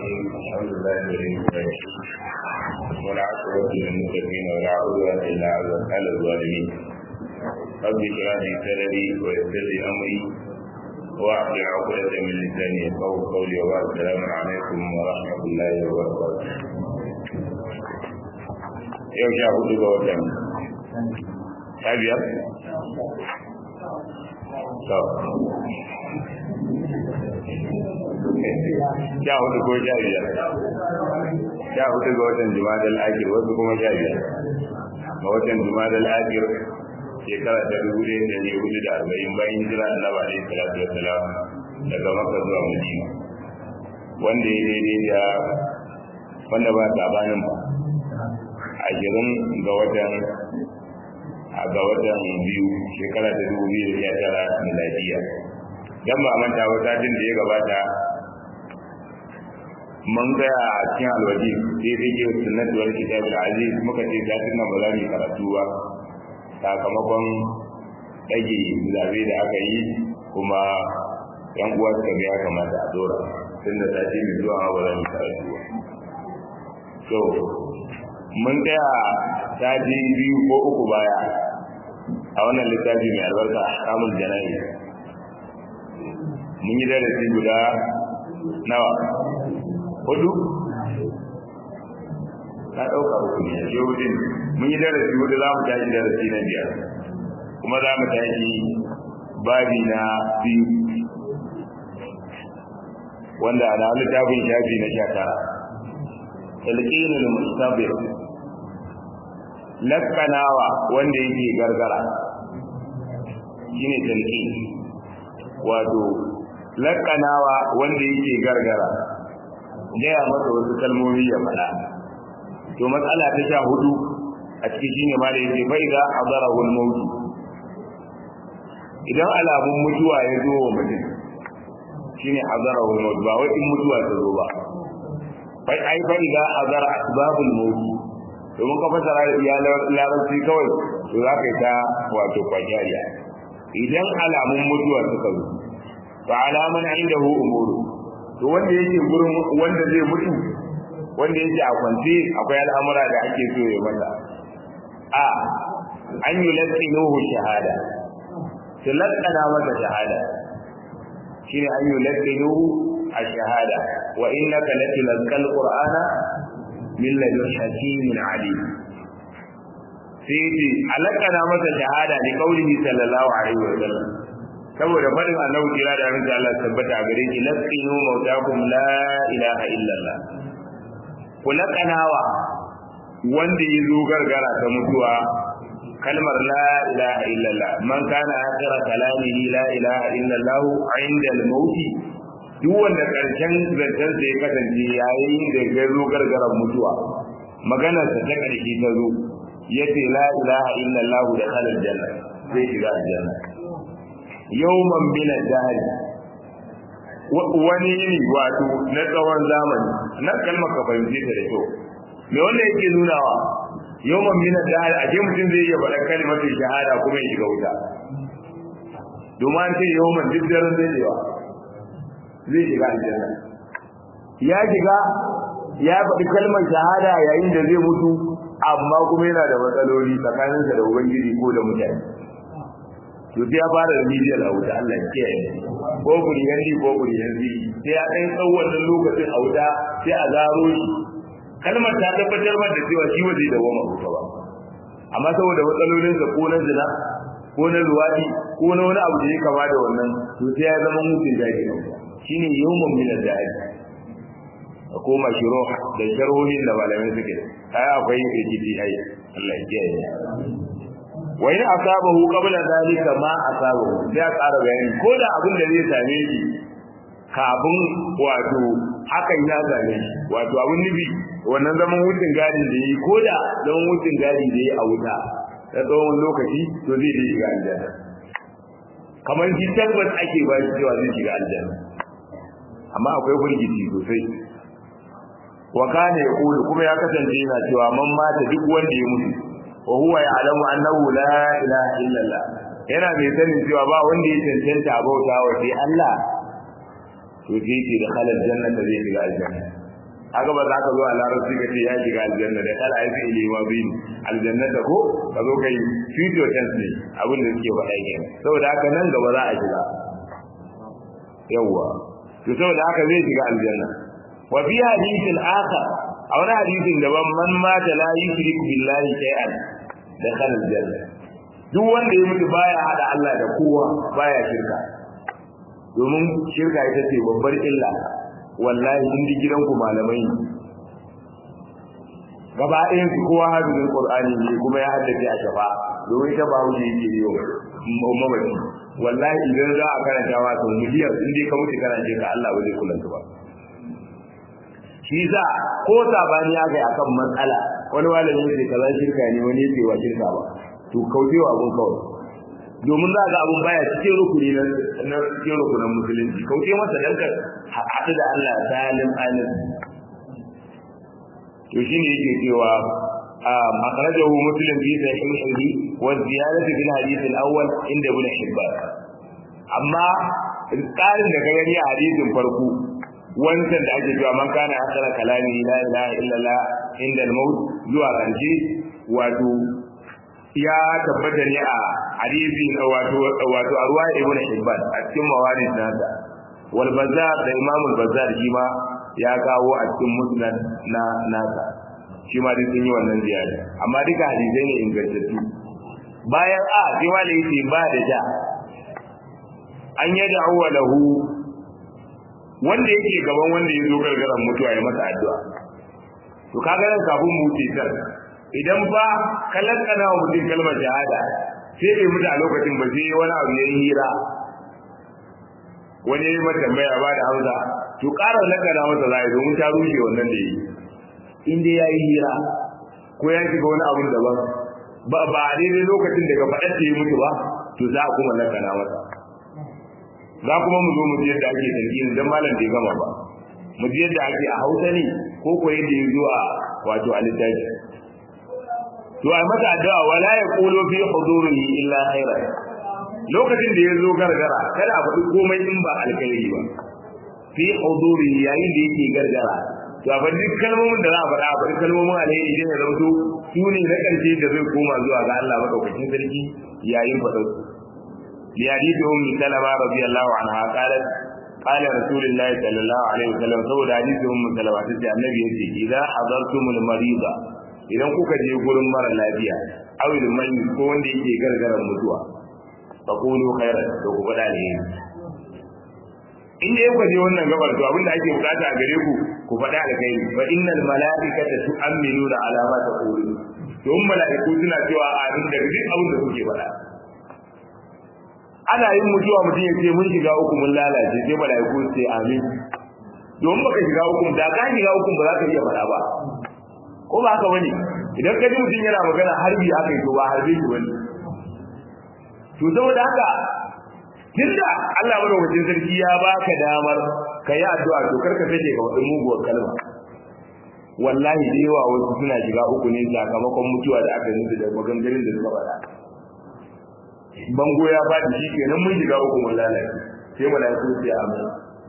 الرحيم الحمد لله الذي ولا عقبة للمتقين ولا عدوان إلا على الظالمين رب اشرح لي صدري ويسر لي أمري واحلل عقدة من لساني يفقهوا قولي وبعد السلام عليكم ورحمة الله وبركاته yau sha hudu ga watan sha biyar? sha hudu ko sha biyar sha hudu ga watan jumadal akir wasu kuma sha biyar ga watan jumadal akir shekara ta dubu ɗaya da ne hudu da arba'in bayan hijira annabi alaihi salatu wassalam daga maka zuwa madina wanda ya daidai da wanda ba sabanin ba ashirin ga watan ga watan biyu shekara ta dubu biyu da sha tara miladiya dan ba manta ba satin da ya gabata mun gaya a cikin alwaji sai dai ke sunnat wal kitab al aziz muka ce satin nan ba za mu karatu ba sakamakon ɗage zabe da aka yi kuma yan uwa suka ga ya kamata a dora tunda sati mai zuwa ba za mu karatu ba so mun tsaya sati biyu ko uku baya a wannan littafi mai albarka kamun jana'i mun yi darasi guda nawa hudu ka ɗauka uku ne ya hudu mun yi darasi hudu za mu tashi darasi na biyar kuma za mu tashi babi na biyu wanda na littafin shafi na sha tara talqinul mustabir lakkanawa wanda yake gargara shine talqin wato lakkanawa wanda yake gargara gaya masa wasu kalmomi ya faɗa to matsala ta sha hudu a ciki shine ma da yake bai da hadarahul maut idan alamun mutuwa ya zo wa mutum shine hadarahul maut ba wai in mutuwa ta zo ba bai ai fa idza azara asbabul maut domin ka fasara ya larabci kawai to za ka yi ta wato kwajariya idan alamun mutuwa suka zo fa alaman indahu umuru to wanda yake gurin wanda zai mutu wanda yake a kwance akwai al'amura da ake so ya mata a an yi laqinuhu shahada to laqana masa shahada shine an yi laqinuhu الشهادة وإنك لتلقى القرآن من لدن حكيم عليم سيدي علقنا متى شهادة لقوله صلى الله عليه وسلم saboda faɗin annabi kira da amince Allah tabbata a gare shi laqinu mautakum la ilaha illallah ku laqanawa wanda ya zo gargara ta mutuwa kalmar la ilaha illallah man kana akhira kalamihi la ilaha illallah inda al-maut duk wanda karshen zancen ya kasance yayin da ya zo gargaran mutuwa maganar sa ta karshe ta zo yace la ilaha illallah da kalal janna zai shiga aljanna yawman min ad-dahr wani ne wato na tsawon zamani na kalmar ka fahimce ta da kyau me wanda yake nunawa yawman min ad-dahr a mutum zai iya faɗa kalmar shahada kuma ya shiga wuta domin an ce yawman duk daren zai yawa zai shiga aljanna ya shiga ya faɗi kalmar shahada yayin da zai mutu amma kuma yana da matsaloli tsakaninsa da ubangiji ko da mutane to sai ya fara remedial a wuta Allah ya kiyaye ko guri yanzu ko guri yanzu sai ya ɗan tsawon wannan lokacin a wuta sai a zaro shi kalmar ta tabbatar da cewa shi ba zai dawoma wuta ba amma saboda matsalolinsa ko na zina ko na luwaɗi ko na wani abu da ya kama da wannan to sai ya zama mutum jahili shine yawmun min al-da'i koma shiro da sharhohin da malamai suke ai akwai rikici ai Allah ya kiyaye wa in asabahu qabla zalika ma asabahu sai ƙara bayani ko da abin da zai same shi kafin wato hakan ya same shi wato abin nufi wannan zaman wucin gadi da yi ko da zaman wucin gadi da yi a wuta da tsawon lokaci to zai je shiga aljanna kamar shi tabbas ake ba shi cewa zai shiga aljanna amma akwai firgici sosai wa kana yaqulu kuma ya kasance yana cewa man mata duk wanda ya mutu wa huwa ya'lamu annahu la ilaha illallah yana mai sanin cewa ba wanda ya cancanta bauta wa sai Allah to sai yake da halal jannata zai shiga aljanna haka ba za ka zo a larabci ka ce ya shiga aljanna da kala ya fi ilima bin aljanna da ko ka zo kai future tense ne abin da suke faɗa kenan saboda haka nan gaba za a shiga yawwa to saboda haka zai shiga aljanna wa fi hadithin akhar a wani hadisin daban man mata la yushrik billahi shay'an dakhala aljanna duk wanda ya mutu baya hada Allah da kowa baya shirka domin shirka ita ce babbar illa wallahi in ji gidanku malamai gaba ɗayan su kowa hadisin qur'ani ne kuma ya haddace a shafa domin ita ba wuce yake yi wa mamaci wallahi idan za a karanta wa sau miliyan in dai ka mutu kana shirka Allah ba zai kula ba shi za ko sabani ya kai akan matsala wani malami yake kaza shirka ne wani yake wa shirka ba to kaucewa abun kawai domin za ga abun baya cikin rukuni na cikin rukunan musulunci kauce masa dan ka haɗu da Allah salim alim to shine yake cewa أخرجه مسلم في صحيحه والزيادة في الحديث الأول عند ابن حبان أما قال لك يعني حديث فرقو wancan da ake cewa man kana akala kalami la ilaha illallah inda al-maut zuwa ƙarshe wato ya tabbata ne a hadisi wato wato a ruwa ibn hibban a cikin mawarid nasa wal bazzar da imam al-bazzar shi ma ya kawo a cikin musnad na nasa shi ma duk sun yi wannan ziyara amma duka hadisai ne ingantattu bayan a sai ma da yake ba da ja an yada lahu wanda yake gaban wanda ya zo gargaran mutuwa ya masa addu'a to kaga nan kafin mu ce tar idan ba kallon kana wa mutum kalmar shahada sai bai mutu a lokacin ba sai wani abu ya yi hira wani ya yi mata tambaya ba da hamza to ƙara lakana masa za a yi domin ta rushe wannan da yi in dai ya yi hira ko ya shiga wani abun daban ba ba a daidai lokacin daga faɗar ta yi mutu ba to za a kuma lakana masa za kuma mu zo mu ji yadda ake tarkin dan malam bai gama ba mu ji yadda ake a Hausa ne ko ko yadda ya zo a wato a littafi to ai mata addu'a wala yaqulu fi hudurihi illa khaira lokacin da ya zo gargara kada a faɗi komai in ba alkhairi ba fi hudurihi yayin da yake gargara to a faɗi kalmomin da za a faɗa a faɗi kalmomin alheri idan ya zama su ne na ƙarshe da zai koma zuwa ga Allah madaukakin sarki yayin faɗar su لحديث أم سلمة رضي الله عنها قالت قال رسول الله صلى الله عليه وسلم سود حديث أم سلمة تسي النبي يسي إذا حضرتم المريض idan kuka je gurin mara lafiya aw ilman ko wanda yake gargaran mutuwa fa qulu khairan to ku faɗa ne in dai kuka je wannan gabar to abinda ake bukata a gare ku ku faɗa alkhairi fa innal malaikata tu'minuna ala ma taqulun to mala'iku suna cewa amin da duk abin da kuke faɗa ana yin mutuwa mutum ya ce mun shiga uku mun lalace sai malaiku su ce amin domin baka shiga uku da ka shiga uku ba za ka iya faɗa ba ko ba haka bane idan ka ji mutum yana magana harbi aka yi to ba harbe shi bane to saboda haka tunda Allah madaukakin sarki ya baka damar ka yi addu'a to karka sake ka wadin muguwar kalma wallahi da yawa wasu suna shiga uku ne sakamakon mutuwa da aka yi da maganganun da suka faɗa bango ya faɗi shi kenan mun shiga uku mun lalace sai malaiku su ce amin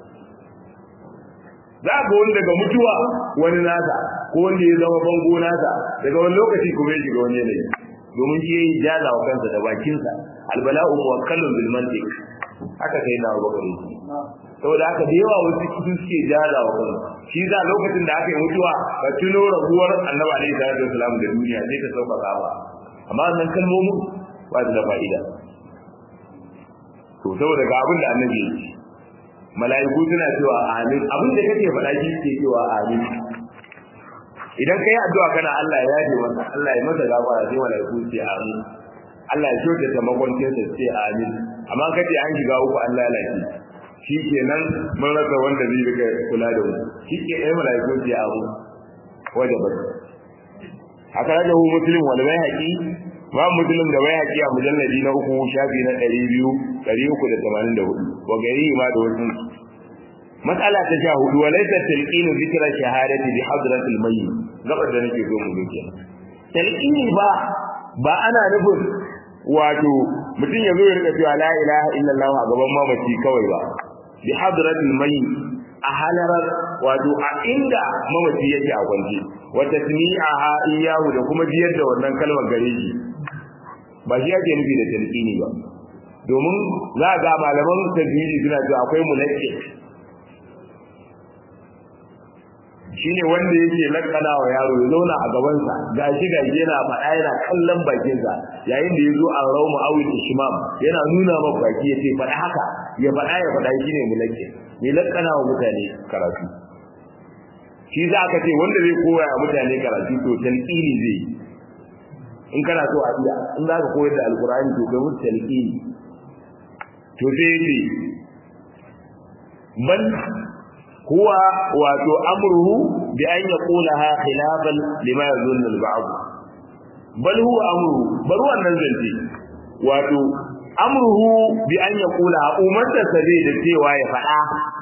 za ga wani daga mutuwa wani nasa ko wanda ya zama bango nasa daga wani lokaci kuma ya shiga wani yanayi domin shi yayi jaza wa kansa da bakinsa albala'u muwakkalun bil mantiq haka sai na bakari saboda haka da yawa wasu su suke jaza wa kansu shi za lokacin da aka yi mutuwa ka tuno rabuwar annabi alaihi salatu wasalam da duniya sai ka sauka ba amma wannan kalmomin ba su da fa'ida to saboda ga abin da annabi ya ce mala'iku suna cewa amin abin da kake faɗa shi ke cewa amin idan kai addu'a kana Allah ya yaje masa Allah ya masa gafara sai mala'iku su ce amin Allah ya shoke ta makwancin sa ce amin amma kace an shiga uku Allah ya lafi shi kenan mun rasa wanda zai rika kula da mu shi ke ai mala'iku su ce amin wajaba haka da hu muslim wal bayhaqi ba muslim da bai haƙi a mujalladi na uku shafi na ɗari biyu ɗari uku da tamanin da hudu wa gari ma da wasu matsala ta sha hudu wa laisa talqinu zikra shahadati bi hadratil mayyit gabar da nake so mu ga kenan talqini ba ba ana nufin wato mutum ya zo ya rika cewa la ilaha illallah a gaban mamaci kawai ba bi hadratil mayyit a halarar wato a inda mamaci yake a kwance wa tasmi'aha iyahu da kuma jiyar da wannan kalmar gare shi ba shi yake nufi da talqini ba domin za ga malaman tajwidi suna cewa akwai mulakki shine wanda yake lakana wa yaro ya zauna a gabansa gashi gashi yana faɗa yana kallon bakinsa yayin da ya zo an rauma awil ishmam yana nuna maka baki ya ce faɗa haka ya faɗa ya faɗa shine mulakki ne lakana wa mutane karatu shi za ka ce wanda zai koya wa mutane karatu to talqini zai in kana so a iya in za ka koyar da alkur'ani to kai musu talqini to sai yace bal huwa wato amruhu bi an yaqulaha khilafan lima yazunnu al-ba'd bal huwa amruhu bar wannan zance wato amruhu bi an yaqulaha umarta sabi da cewa ya faɗa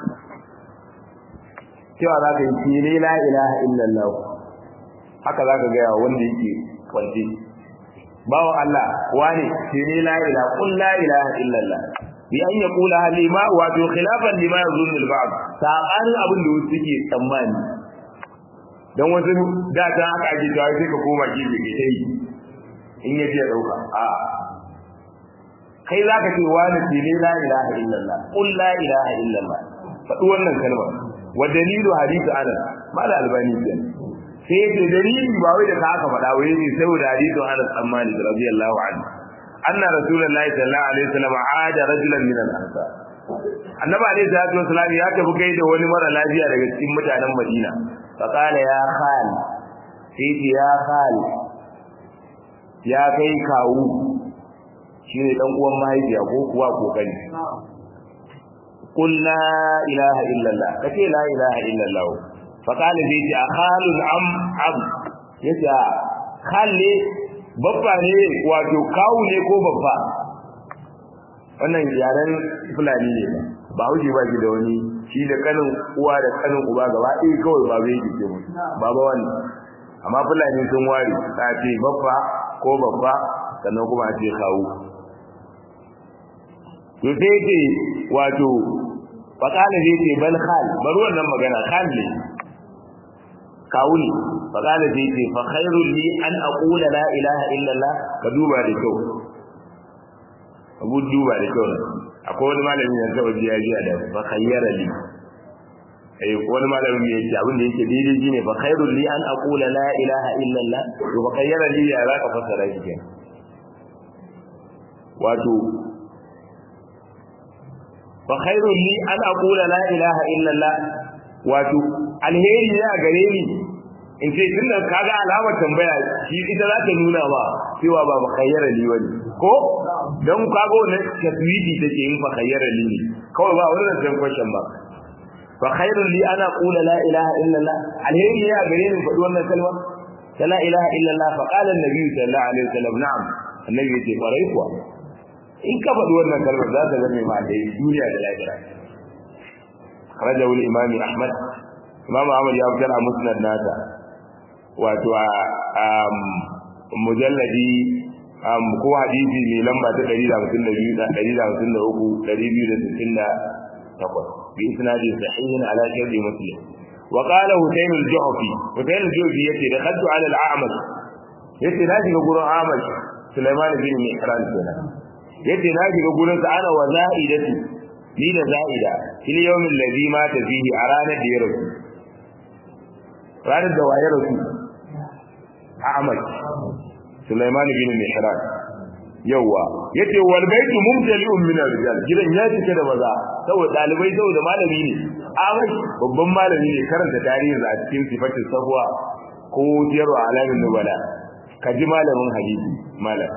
cewa za ka yi shi ne la ilaha illallah haka za ka gaya wanda yake kwanci bawan Allah wane shi ne la ilaha qul la ilaha illallah bi an yaqula lima wa bi khilafan lima yazunnu al-ba'd sabanin abin da wasu suke tsammani dan wasu da ta haka ake cewa sai ka koma gefe ke tai in yaje ya dauka a kai zaka ce wani shi ne la ilaha illallah qul la ilaha illallah faɗi wannan kalmar wa dalilu hadithu anas mala albani kenan sai yace dalili ba wai da ka aka faɗa wai ne saboda hadithu anas an malik radiyallahu anhu anna rasulullahi sallallahu alaihi wasallam aada rajulan min al-ansar annabi alaihi salatu wasallam ya tafi kai da wani mara lafiya daga cikin mutanen madina fa qala ya khal sai ya khal ya kai kawu shine dan uwan mahaifiya ko kuwa kokari قل لا إله إلا الله كتي لا إله إلا الله فقال بيتي أخال أم عم يتي خال babba ne wato kawu ne ko babba wannan yaren fulani ne ba hauji ba ki da wani shi da kanin uwa da kanin uba gaba ɗaya kawai ba bai ke mu baba wani amma fulani sun ware ta ce babba ko babba sannan kuma a ce kawu to sai ce wato faƙala zai ce bal khal bar wannan magana khal ne kawuni faƙala zai ce fa khairul li an aqula la ilaha illallah ka duba da kyau abu duba da kyau akwai wani malami da taba jiya jiya da fa khayyara li eh wani malami ya ce abin da yake daidai shine fa khairul li an aqula la ilaha illallah to fa khayyara li ya zaka fassara shi kenan wato fa khairul li an aqula la ilaha illallah wato alheri ne a gare ni in ce tunda kaga alamar tambaya shi ita za ta nuna ba cewa ba makayyara li wani ko don kago ne taswidi take yin fa khayyara li ne kawai ba wannan zan question ba fa khairul li ana qula la ilaha illallah alheri ne a gare ni faɗi wannan kalma ta la ilaha illallah fa qala an-nabi sallallahu alaihi wasallam na'am annabi ya ce kwarai kuwa in ka faɗi wannan kalmar za ta zame ma da duniya da lahira rajahu al-imam ahmad imam ahmad ya fitar a musnad nasa wato a mujalladi ko hadisi mai lamba ta 152 da 153 268 bi isnadi sahihin ala sharri muslim wa qala hutayn al-juhfi hutayn al-juhfi yace da khaddu ala al-a'mash yace na shiga gurin a'mash sulaiman bin mihran kenan yace na shiga gurin sa ana wa za'idatu ni da za'ida fil yawmin ladhi mata fihi a ranar da ya rasu ranar da waye rasu Ahmad Sulaiman bin Mihran yawa yace wal baitu mumtali'un min ar-rijal gidan ya cike da maza saboda dalibai saboda malami ne Ahmad babban malami ne karanta tarihi a cikin sifatin safwa ko jiyarwa alamin nubala kaji malamin hadisi malam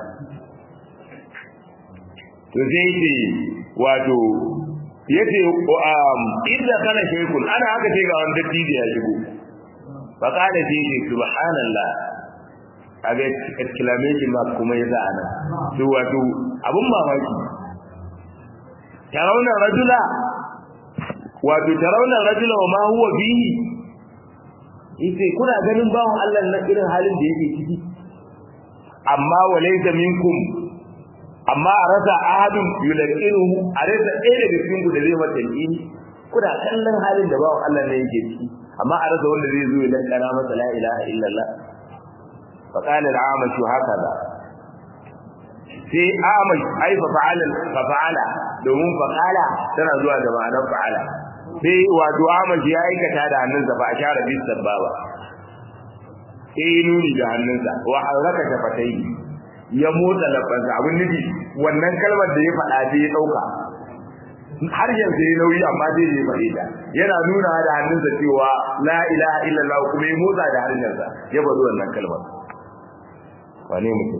to sai ce wato yace um idda kana shaykun ana haka ce ga wanda tije ya shigo fa kana ce ce subhanallah kaga exclamation mark kuma yasa ana to wato abun mamaki tarawna rajula wato tarawna rajula wa ma huwa bihi yace kuna ganin bawon Allah na irin halin da yake ciki amma walaysa minkum amma a rasa ahadun yulaqinuhu a rasa ɗaya daga cikin ku da zai mata yi kuna kallon halin da bawan Allah ne yake ciki amma a rasa wanda zai zo ya lankana masa la ilaha illallah fa qala al-amash hakaza sai amash ai fa fa'ala fa fa'ala domin fa qala tana zuwa da ma'anar fa'ala sai wato amash ya aikata da hannunsa fa ashara bis sababa sai nuni da hannunsa wa haraka tafatai ya motsa lafansa abin nufi wannan kalmar da ya faɗa sai ya ɗauka har yanzu ya nauyi amma zai je faɗe ta yana nuna da hannunsa cewa la ilaha illallah kuma ya motsa da harshensa ya bari wannan kalmar wane mutum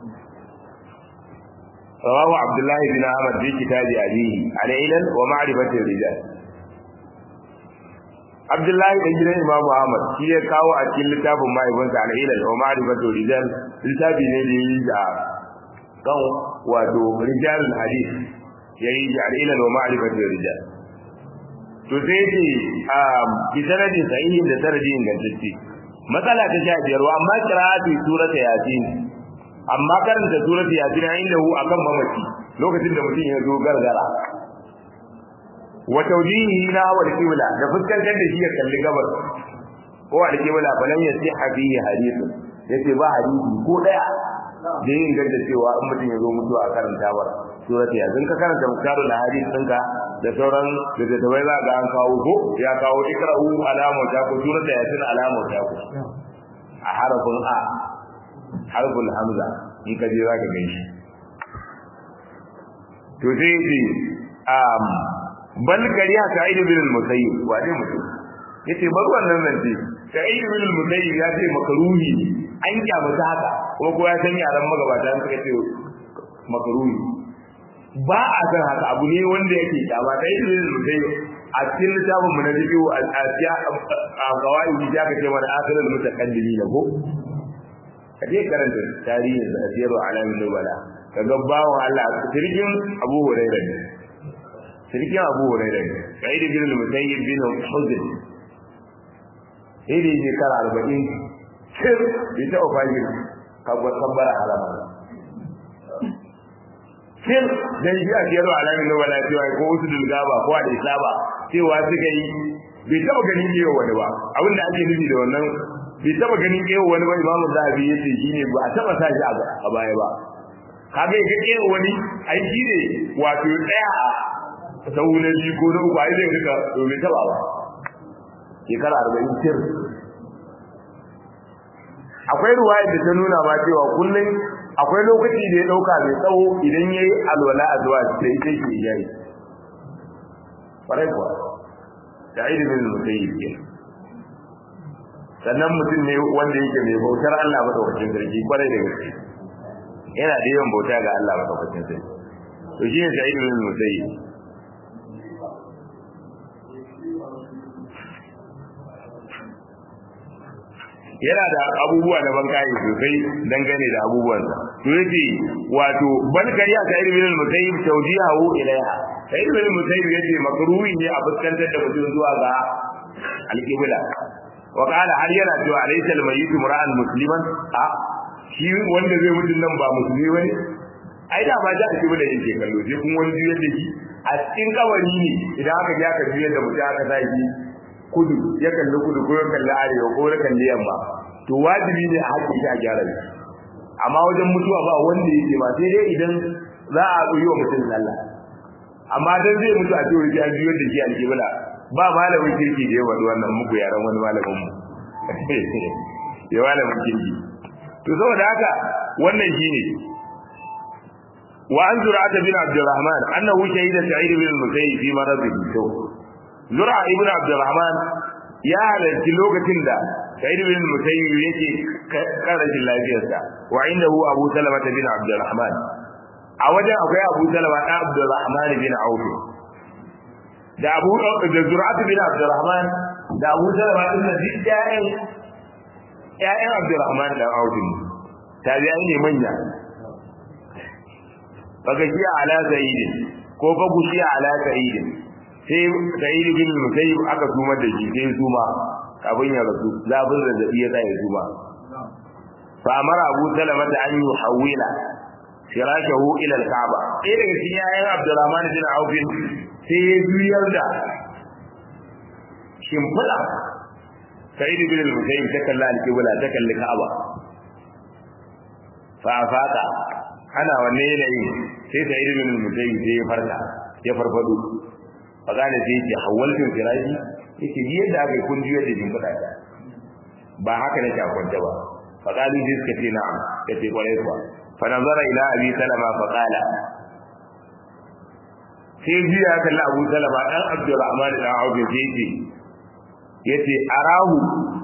rawahu abdullahi bin ahmad bi kitabi abihi al-ilal wa ma'rifati rijal abdullahi dan gidan imamu ahmad shi ya kawo a cikin littafin mahaifinsa al-ilal wa ma'rifati rijal littafi ne da yi da kan wato rijalul hadith yayi al'ilal wa ma'rifatul rijal to sai ce bi sanadin sahihin da sanadin ingantacce matsala ta sha biyar wa amma qira'atu surata yasin amma karanta surata yasin inda hu akan mamaci lokacin da mutum ya zo gargara wa tawjihi na wa qibla da fuskantar da shi ya kalli gabar ko al-qibla falan yasiha fihi hadithun yace ba hadisi ko daya da yin ganda cewa in mutum ya zo mutuwa a karanta ba surati ya zan ka karanta muktaru na hadis ɗinka da sauran da da bai za ga an kawo ko ya kawo ikra'u alamu ta ku surata ya tun alamu ta ku a harafin a harfin hamza in ka je za ka gan shi to sai ce um bal kariya sa'id bin al-musayyib wa dai mutum yace bar wannan nan ce sa'id bin al-musayyib ya ce makaruhi an kyamata haka kuma ko ya san yaran magabata suka ce makaruhi ba a san haka abu ne wanda yake kyama sai da mutai a cikin littafin mu na bidiyo a asiya a kawai ya ka ce mana asirin mutakaddimi ne ko ka je karanta tarihin da asiru alamin nubala ka ga bawon Allah sirkin Abu Hurairah ne sirkin Abu Hurairah ne sai da bin mutayyib bin Huzn sai da shekara 40 sir bi ta ofajin ka gwatan halama sir dan shi a kiyar alamin na wala cewa ko wasu dulgaba ko da isaba cewa suka yi bai taba ganin kewa wani ba abin da ake nufi da wannan bai taba ganin kewa wani ba imamu zahabi ya ce shine ba a taba sa shi a baya ba kaga ga kewa wani aiki ne wato daya a sau na biyu ko na uku ai zai rika to bai taba ba shekara arba'in sir akwai ruwayar da ta nuna ma cewa kullum akwai lokaci da ya dauka mai tsawo idan yayi alwala a zuwa sai sai shi yayi farai kuwa da aidi bin musayyib ke sannan mutum ne wanda yake mai bautar Allah madaukakin sarki kwarai da gaske yana da yawan bauta ga Allah madaukakin sarki to shi ne sa'id bin musayyib yana da abubuwa na bankaye sosai dangane da abubuwansa to yace wato ban kariya ta irin min musayyib tawjihahu ilaiha sai irin min musayyib yace makruhi ne a fuskantar da mutum zuwa ga alqibla wa qala har yana cewa alaysa almayyit mura'an musliman a shi wanda zai mutun nan ba musulmi bane ai da ba da alqibla yake kallo sai kun wani juyar da shi a cikin kawari ne idan aka ji aka juyar da mutum aka sa shi kudu ya kalli kudu ko ya kalli arewa ko ya kalli yamma to wajibi ne a haƙƙi shi a gyara shi amma wajen mutuwa ba wanda yake ba sai dai idan za a yi wa mutum sallah amma dan zai mutu a cewa ya biyo da shi alƙibla ba malamin kirki da ya faɗi wannan muku yaran wani malamin mu ya malamin kirki to saboda haka wannan shine wa an zura'ata bin abdurrahman annahu shahida sa'id bin musayyib fi maradihi to zura ibn abdurrahman ya halarci lokacin da sa'id bin musayyib yake karashin lafiyarsa wa indahu abu salama bin abdurrahman a wajen akwai abu salama da abdurrahman bin auf da abu da zur'at bin abdurrahman da abu salama din da duk ƴaƴan ƴaƴan abdurrahman da auf ne tabi'ai ne manya baka shi ala sa'id ko fa gushi ala sa'id sai sa'id bin musayyib aka sumar da shi sai suma kafin ya rasu zafin zazzabi ya tsaya suma fa amara abu salama da an yuhawila firashahu ila al-kaaba sai daga cikin yayin abdurrahman bin auf sai ya juyar da shimfiɗa sa'id bin al-musayyib ta kalla al-qibla ta kalli ka'aba fa afaka ana wanne yanayi sai sa'id bin al-musayyib sai ya farka ya farfado fa kana sai ya hawaltu firashi yace ni yadda aka yi kun juyar da shimfiɗa ta ba haka nake a kwance ba fa qalu sai suka ce na'am kace kwarai kuwa fa nazara ila abi salama fa qala sai jiya kalli abu salama dan abdurrahman dan auf sai yace yace arahu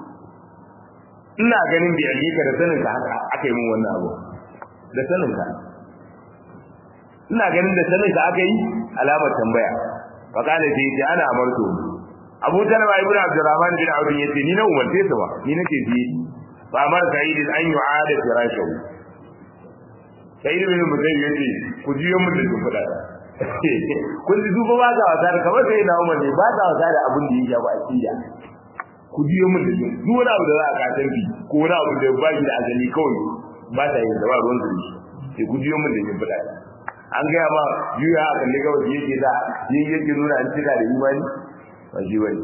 ina ganin bi alika da sanin ka haka aka yi min wannan abu da sanin ka ina ganin da sanin ka aka yi alamar tambaya fa kana sai yace ana amarto Abu Talaba ibn Abdurrahman bin Auf yace ni na umarce sa ba ni nake ji fa amar Sa'id an yu'ada firashahu Sa'id bin Musayyib yace ku jiyo mun da ku fada kun ji duba ba ga wasa da kamar sai na umar ne ba ga wasa da abin da ya shafi akida ku jiyo mun da duk wani abu da za a kasan bi ko wani abu da ba shi da azali kawai ba ta yin da ba ruwan su sai ku jiyo mun da yin fada an gaya ma juya a kalli gabas yake da yin yake nuna an cika da imani ba shi bane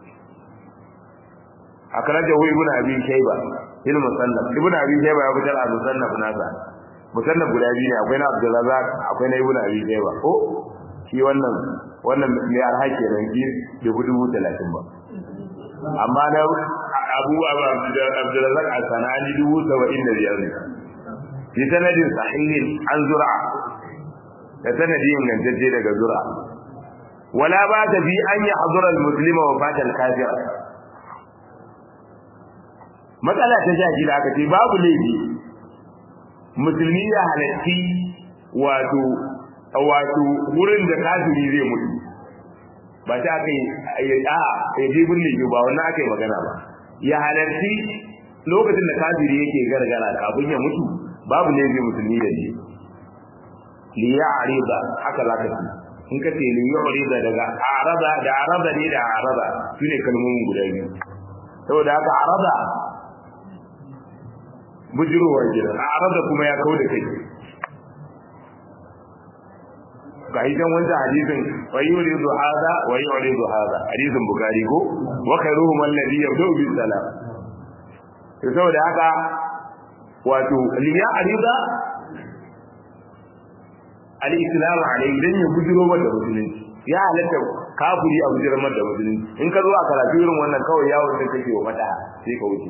akrajahu ibnu abi shayba il musannaf ibnu abi shayba ya fitar a musannaf nasa musannaf guda biyu ne akwai na abdurrazzaq akwai na ibnu abi shayba ko shi wannan wannan mai arhaki ran shi da dubu talatin ba amma na abu abdurrazzaq al-sanani dubu saba'in da biyar ne bi sanadin sahihin an zura da sanadi ingantacce daga zura wala ba ta bi an yi hadura muslima wa fatal kafir matsala ta sha da aka ce babu laifi musulmi ya halatti wato wato wurin da kafiri zai mutu ba ta aka yi a ya je birnin shi ba wannan aka yi magana ba ya halarci lokacin da kafiri yake gargara kafin ya mutu babu laifi musulmi da shi liya ariba haka za ka ce in ka ce liya ariba daga araba da araba ne da araba su ne kalmomin guda biyu saboda haka araba bujirowar gida araba kuma ya kau da kai ga idan wancan hadisin wa yuridu hada wa yuridu hada hadisin bukari ko wa khairuhum alladhi yabda'u bis salam to saboda haka wato liya ariba al-islam alai dan ya bujiro da musulunci ya halatta kafiri a bujirar da musulunci in ka zo a karatu irin wannan kawai yawon da kake wa mata sai ka wuce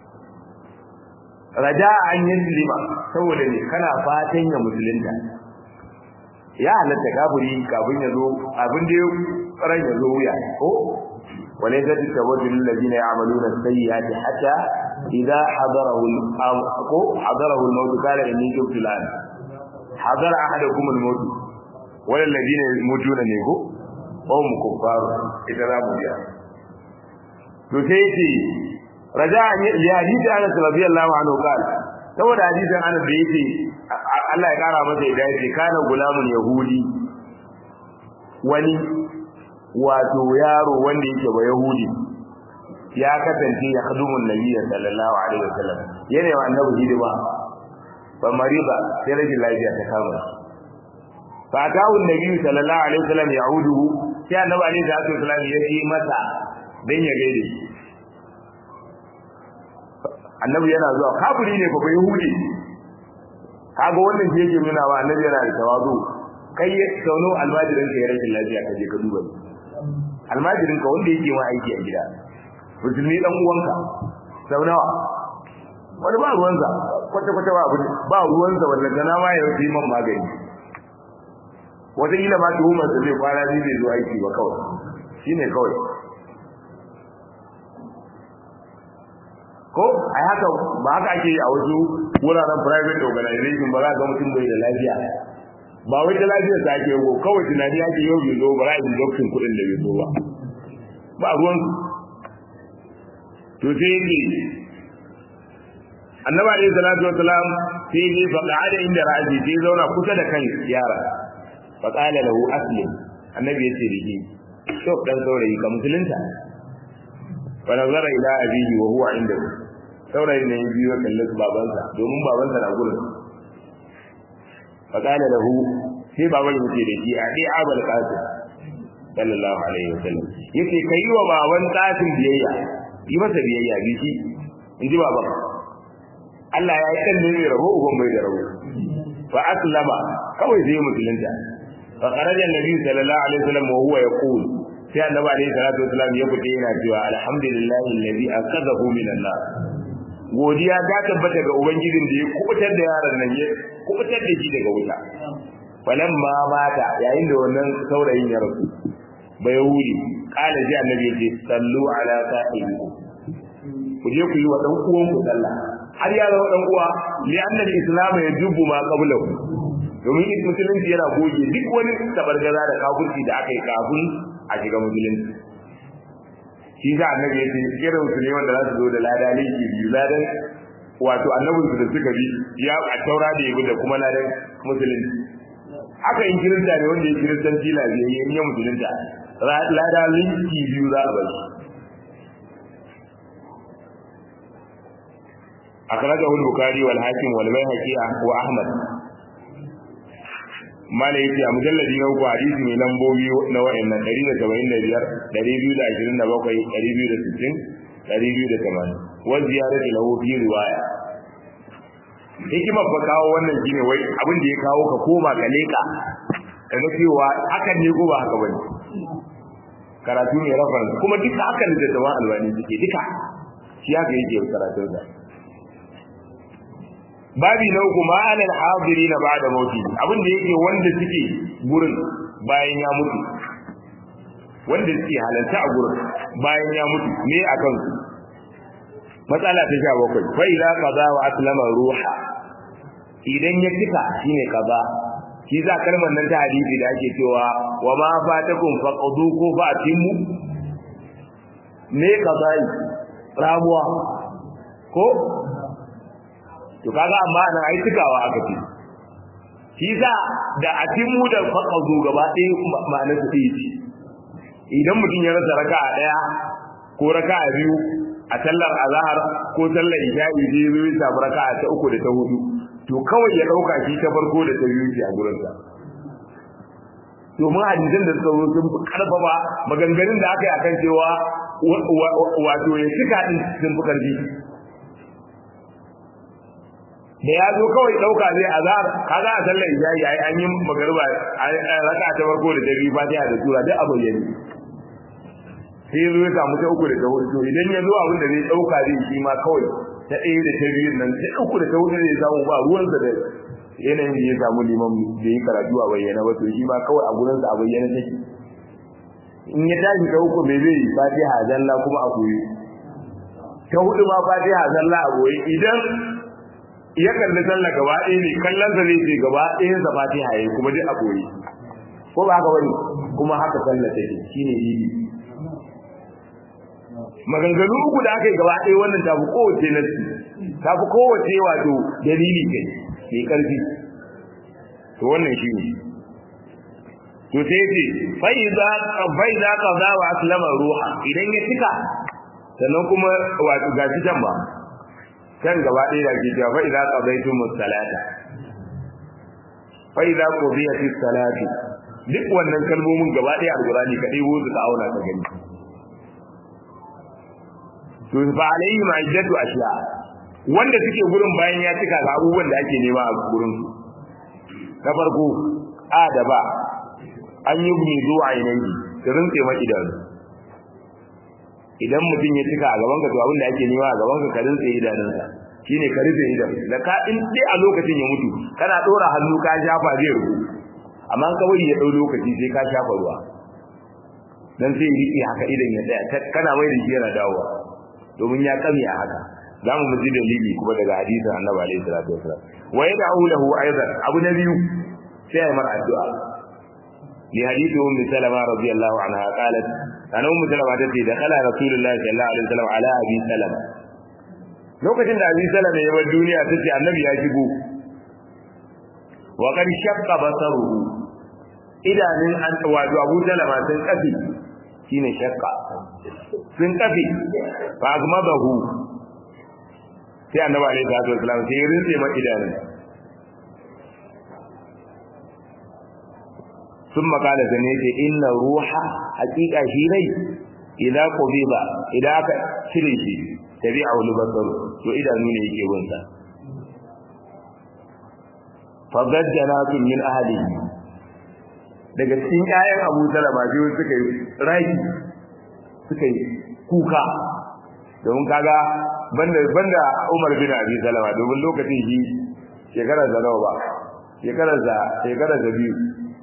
raja an yin lima saboda ne kana fatan ya musulunta ya halatta kafiri kafin ya zo abin da ran ya zo wuya ko وليس التوجه الذين يعملون السيئات حتى إذا حضره حضره الموت قال إني تبت الآن حضر أحدكم الموت ولا الذين يموتون نيكو وهم كفار إذا لا مبيا تسيتي رجاء لحديث أنس رضي الله عنه قال saboda hadisin Anas da yake Allah ya kara masa da yake kana gulamun yahudi wani wato yaro wanda yake ba yahudi ya kasance ya khadumun nabiyyi sallallahu alaihi wasallam yana wa annabi hidima fa mariba sai rage lafiya ta kama fa ta'u annabi sallallahu alaihi wasallam ya'uduhu sai annabi alaihi wasallam ya yi masa dan ya gaide annabi yana zuwa kafiri ne fa yahudi kaga wannan shi yake nuna wa annabi yana da tawazu kai sauno almajirin ka ya rage lafiya kaje ka duba almajirin ka wanda yake ma aiki a gida musulmi dan uwanka sau nawa wani ba ruwansa kwata kwata ba abin ba ruwansa wanda gana ma ya yi man magani wata ila ma tuhumar sa zai kwana biyu zai zo aiki ba kawai shine kawai ko ai haka ba haka ake a wasu wuraren private organization ba za ga mutum bai da lafiya ba wai da lafiya ta ake yau kawai tunani ake yau bai zo ba za a yi doktin kuɗin da bai zo ba ba ruwan to sai yake annabi alayhi salatu wasalam sai ne fa qa'ada inda ra'asi sai zauna kusa da kan yara fa qala lahu aslim annabi yace da shi to dan saurayi ka musulunta fa nazara ila abihi wa huwa indahu saurayi ne biyo kallon babansa domin babansa na gurin fa qala lahu sai baban yace da shi a dai abul qasim sallallahu alaihi wasallam yace kai wa baban tsatin biyayya yi masa biyayya bi shi inji baban Allah ya yi kan ne mai rabo uban bai da rabo fa aslama kawai zai musulunta fa kharaja annabi sallallahu alaihi wasallam wa huwa yaqul sai annabi alaihi salatu wasallam ya fita yana cewa alhamdulillahi alladhi akadahu minan nar godiya ta tabbata ga ubangijin da ya kubutar da yaron nan ya kubutar da shi daga wuta falan ma mata yayin da wannan saurayin ya rasu bai wuri kala ji annabi ya ce sallu ala sahibi ku je ku yi wa dan uwan ku sallah har ya zama dan uwa li anna al-islam yajubu ma qablahu domin musulunci yana goge duk wani tabargaza da kafirci da aka yi kafin a shiga musulunci shi za annabi ya ce irin su ne wanda za su zo da lada linki biyu ladan wato annabin su da suka bi ya a taura da ya da kuma ladan musulunci haka in kirista ne wanda ya kiristan tila biyu ya yi musulunta lada linki biyu za a bari أخرجه البخاري والحاكم والبيهقي وأحمد mala yace a mujalladi na uku hadisi mai lambobi na wa'annan 175 227 260 280 wa ziyarati lahu fi riwaya hikimar fa kawo wannan shine wai abin da ya kawo ka koma ka leka kaga cewa hakan ne ko ba haka bane karatu ne reference kuma duka hakan da jama'a albani suke duka shi haka yake karatun sa babi na uku ma'anar hadiri na ba da mauti abin da yake wanda suke gurin bayan ya mutu wanda suke halarta a gurin bayan ya mutu ne a kansu matsala ta sha bakwai fa idza qaza wa aslama ruha idan ya cika shine qaza shi za kalmar nan ta hadisi da ake cewa wa ma fatakum faqdu ko fatimu ne qazai ramuwa ko to kaga amma nan ai tukawa aka ce shi za da atimu da faqazu gaba ɗaya ma'anar su ɗaya ce idan mutum ya rasa raka'a ɗaya ko raka'a biyu a sallar azhar ko sallar isha'i zai zo ya samu raka'a ta uku da ta hudu to kawai ya ɗauka shi ta farko da ta biyu ce a gurin sa domin hadisan da suka zo sun fi karfafa maganganun da aka yi akan cewa wato ya cika din sun fi karfi da ya zo kawai dauka zai azar kaga a sallar isha'i ai an yi magariba raka ta farko da ta biyu fatiha da sura duk abu yayi sai zo ya samu ta uku da ta hudu idan ya zo abin da zai dauka zai shi ma kawai ta ɗaya da ta biyu nan ta uku da ta hudu zai samu ba ruwansa da yanayin da ya samu liman da yi karatu a bayyana ba to shi ma kawai a gurinsa a bayyana take in ya tashi ta uku me zai yi fatiha zalla kuma a koyi ta hudu ma fatiha zalla a koyi idan ya kalli sallah gaba ɗaya ne kallon sa zai ce gaba ɗayan sa fatiha yayi kuma duk a koyi ko ba haka bane kuma haka sallah take shine idi maganganu uku da aka yi gaba ɗaya wannan tafi kowace nasi tafi kowace wato dalili kai mai ƙarfi to wannan shi ne to sai ce fai za ka za wa aslama ruha idan ya cika sannan kuma wato gashi can ba kan gaba ɗaya da ke cewa fa idza qadaytum as-salata fa idza qudiyat as-salatu duk wannan kalmomin gaba ɗaya alqur'ani ka dai wuzu ka auna ka gani to fa alayhi ma'iddatu ashiya wanda suke gurin bayan ya cika ga abubuwan da ake nema a gurin su na farko a da ba an yi gumi zuwa ainihi su rinse ma idanu idan mutum ya cika a gaban ka to abin da ake nema a gaban ka ka rinse idanunsa shine ka rufe idan da ka in dai a lokacin ya mutu kana dora hannu ka shafa zai rubu amma ka bari ya dau lokaci sai ka shafa ruwa dan sai riƙe haka idan ya tsaya kana mai da shi yana dawowa domin ya kame a haka za mu ji dalili kuma daga hadisin annabi alaihi salatu wasallam wa yad'u lahu aidan abu na biyu sai ya mar addu'a li hadithu ummi salama radiyallahu anha qalat ana ummu salama ta ce da kala rasulullahi sallallahu alaihi wasallam ala abi salama lokacin da abi salama ya bar duniya ta ce annabi ya shigo wa qad shaqqa basaruhu idanun an wato abu salama sun kafi shine shaqqa sun kafi fa azmadahu sai annabi alaihi salatu wasallam sai ya rinse ma idanun sun makala da ne ce inna ruha hakika shi rai idan qubiba idan aka cire shi tabi'a wal basar to idanu ne yake bin sa fagajjanatu min ahli daga cikin ƴaƴan Abu Salama biyu suka yi raki suka yi kuka domin kaga banda banda Umar bin Abi Salama domin lokacin shi shekarar da nawa ba shekarar da shekarar da biyu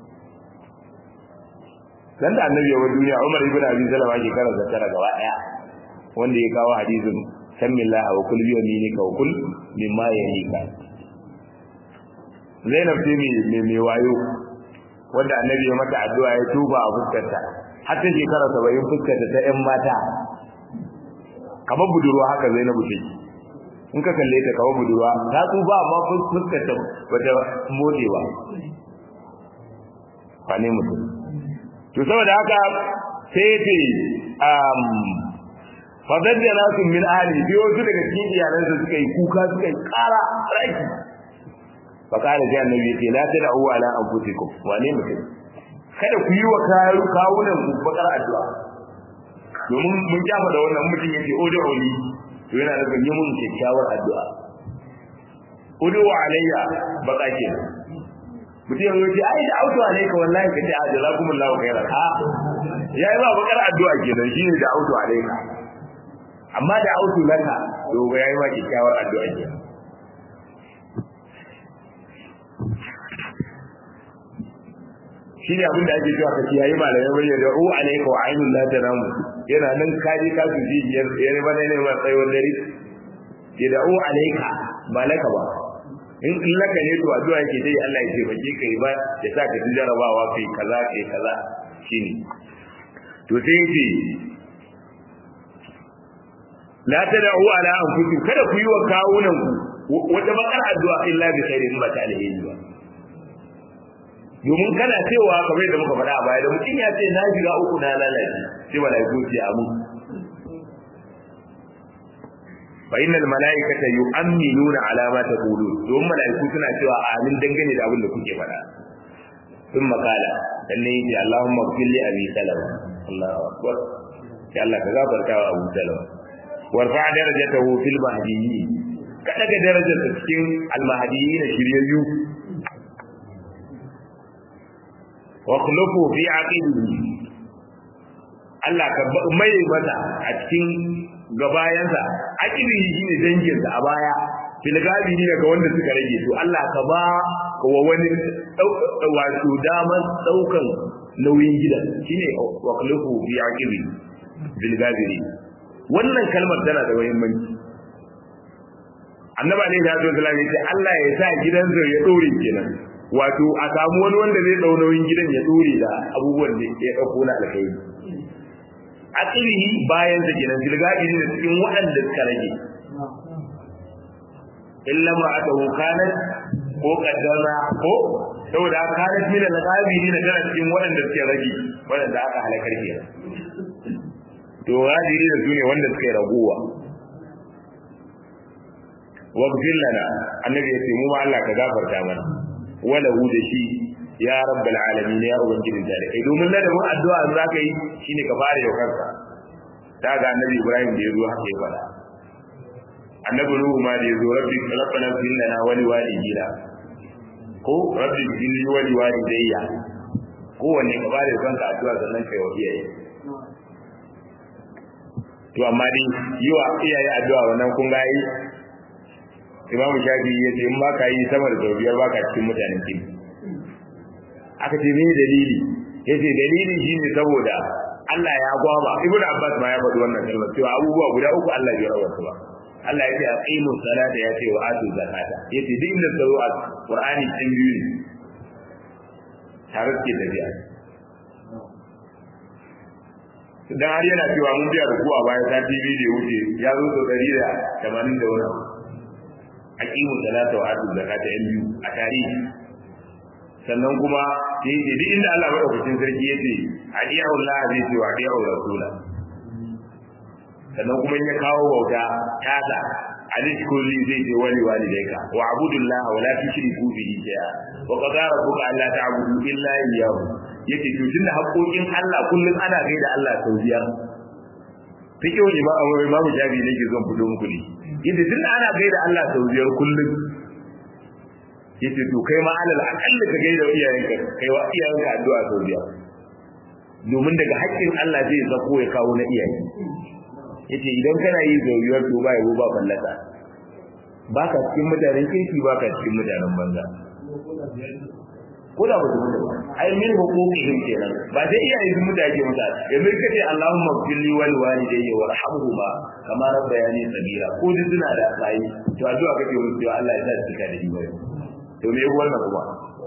dan da annabi ya duniya Umar ibn Abi Salama shekarar da tara gaba daya wanda ya kawo hadisin sammillaha wa kul bi yaminika wa kul mimma yalika Zainab ce mai mai wayo wanda annabi ya mata addu'a ya tuba a fuskarta har ta shekara 70 fuskarta ta ƴan mata kamar budurwa haka Zainabu take in ka kalle ta kamar budurwa ta tuba amma fuskarta bata mode ba ba ne mutum to saboda haka sai ce um fadajjana su min ahli biyo su daga cikin iyalansa suka yi kuka suka yi kara raki fakara sai annabi ce la tad'u ala anfusikum wane mutum kada ku yi wa kawunan ku bakar addu'a domin mun kyafa da wannan mutum yake odo oli to yana da yi mun kyakkyawar addu'a odo wa alayya baka ke mutum yanzu ce ai da auto alayka wallahi kace a jazakumullahu khairan ha yayi ba bakar addu'a kenan shine da auto alayka amma da auto laka to yayi ma kyakkyawar addu'a kenan shine abin da ake cewa kaci yayi malamai bane da u alayka wa ainul la tanamu yana nan kaji ka su ji yar yar bane ne ma sai wanda ri ya da u alayka ba laka ba in in laka ne to addu'a yake dai Allah ya taimake kai ba ya sa ka jarabawa kai kaza kai kaza shine to sai yace la tad'u ala anfusikum kada ku yi wa kawunan ku wata bakar addu'a illa bi khairin ba ta alheri ba domin kana cewa kamar yadda muka faɗa a baya da mutum ya ce na shiga uku na lalace sai malaiku ce amu fa innal malaikata yu'minuna ala ma taqulun domin malaiku suna cewa amin dangane da abin da kuke faɗa sun makala dan ne yace Allahumma ighfir li abi salama Allahu akbar sai Allah ka gafarta wa Abu Salama warfa darajatahu fil mahdiyyin ka daga darajar cikin al mahdiyyin shiryayyu wakhlufu fi aqibihi Allah ka mai mata a cikin gabayansa aqibihi shine dangin sa a baya filgabi ne ga wanda suka rage to Allah ka ba wa wani wato daman daukan nauyin gidan shine wakhlufu fi aqibihi filgabi wannan kalmar tana da muhimmanci annaba ne da ya zo ya Allah ya sa gidansa ya dore kenan wato a samu wani wanda zai dau nauyin gidan ya dore da abubuwan da ya dauko na alkhairi akirihi bayan da gidan dilgadi ne cikin waɗanda suka rage illa ma'atahu kanat ko kaddara ko saboda kanat min al-ghabiri da tana cikin waɗanda suke rage waɗanda aka halakar ke to ghabiri da su ne wanda suke raguwa waghfir lana annabi ya ce mu ma Allah ka gafarta mana wala hu da shi ya rabbal alamin ya ubangijin dare domin ladabin addu'a za ka yi shine ka fara yau kanka ta ga annabi ibrahim da ya zo haka ya fada annabi nuhu ma da ya zo rabbi rabbana fil lana wa liwalidina ko rabbi fil li wa liwalidayya ko wanne ka fara yau kanka addu'a sannan kai wa iyaye to amma dai yi wa iyaye addu'a wannan kun ga yi imam shafi ya ce in ba ka yi sama da biyar ba ka cikin mutanen kin aka ce me dalili ya ce dalili shi ne saboda Allah ya gwaba ibn abbas ma ya faɗi wannan kalmar cewa abubuwa guda uku Allah ya rawar su ba Allah ya ce aqimu salata ya ce wa atu zakata ya ce duk inda tsaro a qur'ani cin biyu ne tare suke tafiya dan har yana cewa mun biya ruku a baya sati biyu da wuce ya zo sau ɗari da tamanin da wani aqimu salata wa atu zakata yan biyu a tarihi sannan kuma sai ce duk inda Allah madaukakin sarki yace adiyu Allah zai ce wa adiyu rasula sannan kuma in ya kawo bauta tasa alis kulli zai ce wali walidayka wa abudullah wa la tushriku bihi shay'a wa qad rabbuka alla ta'budu illa iyyahu yace to tunda haƙoƙin Allah kullum ana gaida Allah sau biyar fikihu imamu imamu jabi ne ke zon fito muku ne yace tunda ana gaida Allah sau biyar kullum yace to kai ma alal aqalla ka gaida iyayenka kai wa iyayenka addu'a sau biyar domin daga haƙƙin Allah zai zako ya kawo na iyaye yace idan kana yi zauriyar to ba yabo ba fallasa baka cikin mutanen kirki baka cikin mutanen banza ko da ba su mutu ba ai min huquqihim kenan ba sai iyaye sun mutu ake mutu yanzu kace Allahumma fili wal walidayya warhamhuma kama rabbayani sabira ko duk suna da sai to addu'a kake musu cewa Allah ya sa su da imani to me wannan kuma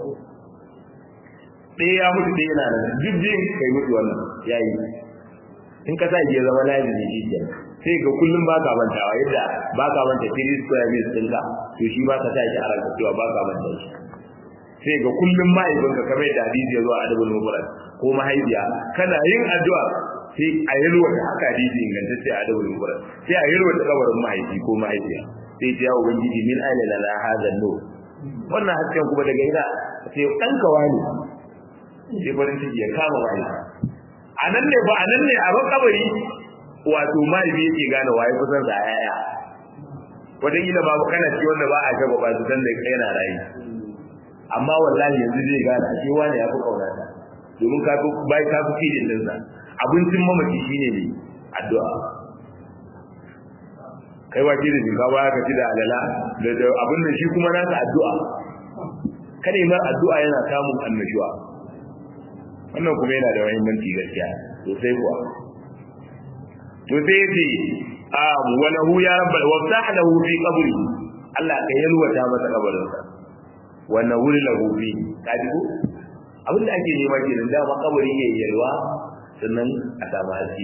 ɗaya ya mutu ɗaya yana nan jibbin kai mutu wannan yayi in ka sa ya zama lazimi shi kenan sai ga kullum ba ka mantawa yadda ba ka manta 3 square meals ɗinka to shi ba ka sa shi a ranka cewa ba ka manta shi sai ga kullum mahaifinka kamar yadda hadisi ya zo a adabul mufrad ko mahaifiya kana yin addu'a sai a yalwa da haka hadisi inganta sai a adabul mufrad sai a yalwa da kabarin mahaifi ko mahaifiya sai ta yawo ubangiji min aina la hadha nur wannan hasken kuma daga ina sai dan kawani sai farin ciki ya kama mahaifi a nan ne ba a nan ne a ban kabari wato mahaifi yake gane waye kusan sa yaya wataƙila ba kana ci wanda ba a shaba ba su san da yana rayu amma wallahi yanzu zai gane a cewa ne ya fi kaunata domin ka fi bai ka fi kidin din sa abincin mamaci shine ne addu'a kai wa kidin ka ba ka ci da alala da abin da shi kuma naka addu'a kada yi mar addu'a yana samun annashuwa wannan kuma yana da muhimmanci gaskiya sosai kuwa to sai yace um wa lahu ya rabbal wa lahu fi qabri Allah ka yalwata masa kabarinsa wannan wuri lahu bi kaji ko abin da ake nema kenan da ma kabari yayi yalwa sannan a samu haske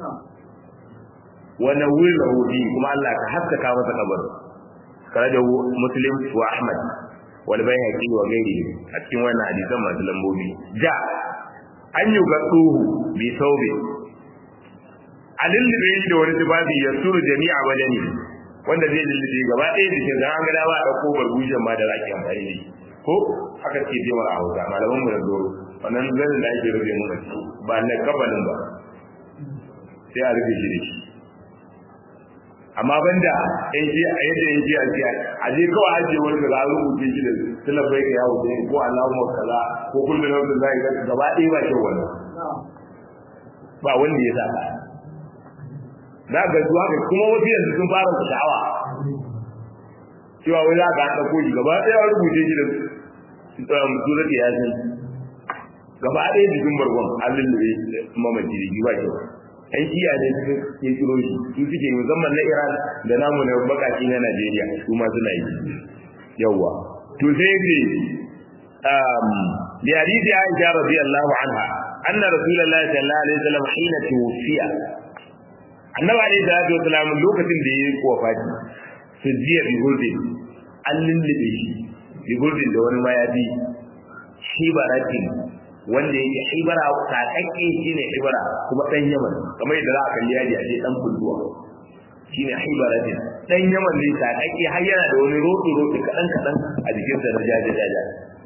wannan wuri lahu bi kuma Allah ka haskaka masa kabarin karaja muslim wa ahmad wal bayhaqi wa gairi a cikin wannan hadisan masu lambobi ja an yi gaduhu bi saube a lullube shi da wani tufafi ya suru jami'a badani wanda zai lullube gaba ɗaya jikin da an ga dama a ɗauko barbujen ma da za ki amfani da shi ko haka ce ce mara hausa malaman mu da zoro wannan zanin da ake rufe mu ba na kabalin ba sai a rufe shi da shi amma banda in ji a yadda in ji a ji a je kawai aje wani da za a rubuce shi da sunan bai ka yawo sai ko Allahu kaza ko kullu na wanda zai ga gaba ɗaya ba kyau wannan ba wanda ya saka za ga zuwa ga kuma wasu yanzu sun fara sha'awa cewa wai za ka haɗa koji gaba ɗaya rubuce shi da surat yasin gaba ɗaya jikin bargon an lullube mamaci da ba kyau ɗan shiya ne suka yi kiro shi su suke musamman na iran da namu na bakaki na najeriya su ma suna yi yawwa to sai ce da hadisi aisha radiyallahu anha anna rasulullahi sallallahu alaihi wasallam hina tuwfiya annabi alaihi salatu wasallam lokacin da yayi wafati sujiya bi hurdin an lullube shi bi hurdin da wani mayafi shibaratin wanda yake hibara takakke shine hibara kuma dan yaman kamar yadda za a kalli yaji a ce dan kulluwa shine hibaratin dan yaman ne takakke har yana da wani rodo rodo kadan kadan a jikin sa na jaja jaja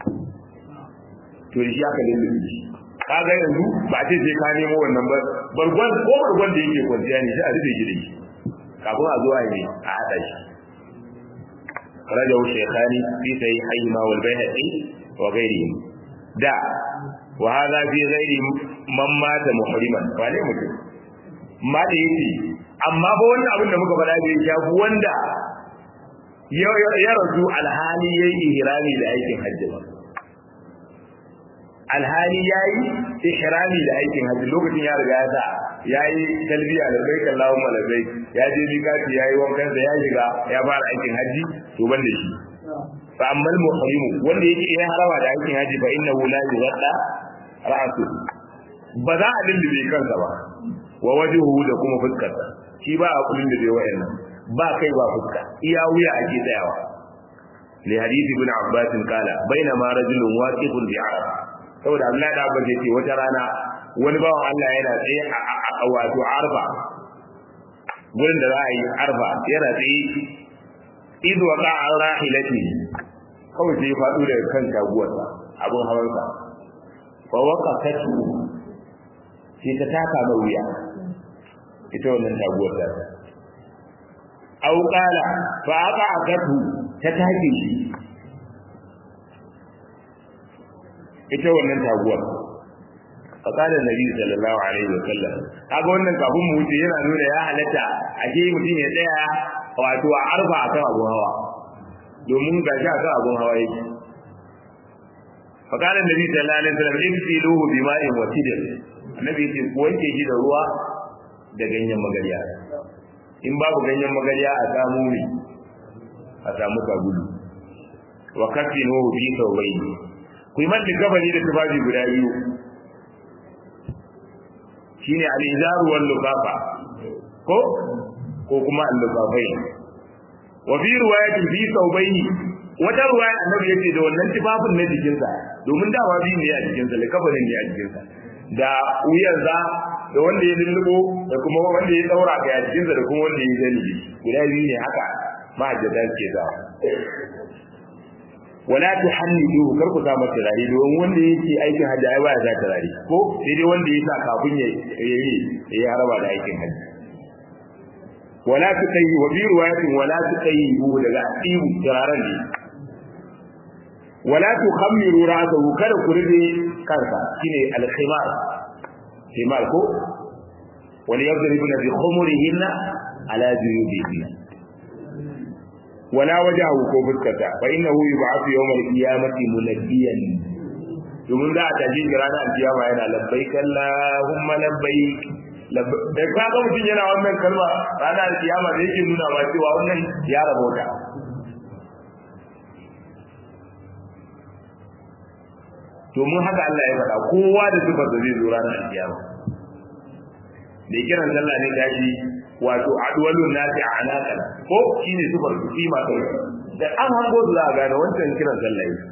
to shi aka lullube shi kaga yanzu ba ce sai ka nemo wannan ba bargon ko bargon da yake kwanciya ne sai a rufe shi da shi kafin a zuwa ne a hada shi rajahu shaykhani fi sahihaihima wal bayhaqi wa ghayrihim da wa hadha fi ghairi man mata muhriman wane mutum ma da yake amma ba wannan abin da muka faɗa bai shafi wanda ya rasu alhali yayi ihrami da aikin hajji ba alhali yayi ihrami da aikin hajji lokacin ya riga ya sa yayi talbiya da bai kallahu malabai ya je mikati yayi wankan da ya shiga ya fara aikin hajji to ban da shi fa ammal muhrimu wanda yake ya harama da aikin hajji fa innahu la yughadda ra'su ba za a lullube kansa ba wa wajhuhu da kuma fuskarsa shi ba a kullun da bai wayannan ba kai ba fuska iya wuya ake tsayawa li hadith ibn abbas kala bainama rajulun waqifun bi arab saboda Allah da abbas yace wata rana wani bawan Allah yana tsaye a wato arfa gurin da za a yi arfa yana tsaye idh waqa an rahilati kawai sai ya faɗo daga kan taguwarsa abin hawansa wa waqafatu sai ta taka mai wuya ita wannan taguwar ta au qala fa aqa'atu ta take shi ita wannan taguwar faqala nabi sallallahu alaihi wa sallam kaga wannan kafin mu wuce yana nuna ya halatta a ke mutum ya tsaya wato a arfa akan abun hawa domin ga shi akan abun hawa yake faqala nabi sallallahu alaihi wa sallam ibtiluhu bima'in wa sidr annabi yace ko wanke shi da ruwa da ganyen magariya in babu ganyen magariya a samu ne a samu sabulu wa kafinuhu fi thawbayn ku yi mata gabani da tufafi guda biyu shine al-izaru wal lufafa ko ko kuma al-lufafai wa fi riwayatin fi thawbayni wata ruwaya annabi yace da wannan tufafin na jikinsa domin dawa biyu ne a jikinsa likafanin ne a jikinsa da wuyarsa da wanda ya lullubo da kuma wanda ya daura ga jikinsa da kuma wanda ya zani guda biyu ne haka mahajjata ke za wala tuhannidu kar ku sa masa turare don wanda yake aikin hajji ai baya sa turare ko sai dai wanda ya sa kafin ya yi ya haraba da aikin hajji wala tuqayyi wa bi riwayatin wala tuqayyi daga asibu turaren ne wala tukhammiru ra'sahu kada ku rube kansa shine al-khimar khimar ko wal yadribuna bi khumurihinna ala juyubihinna wala wajahu ko fuskata fa innahu yub'athu yawm al-qiyamati munadiyan domin za a tafi shi ranar alkiyama yana labbaik Allahumma labbaik da ka ga mutum yana wannan kalma ranar alkiyama da yake nuna ma cewa wannan ya rabota domin haka Allah ya faɗa kowa da sifar da zai zo ranar alkiyama da kiran sallah ne tashi wato adwalun nasi a alaƙar ko shine sifar su kima kai da an hango su za a gane wancan kiran sallah ne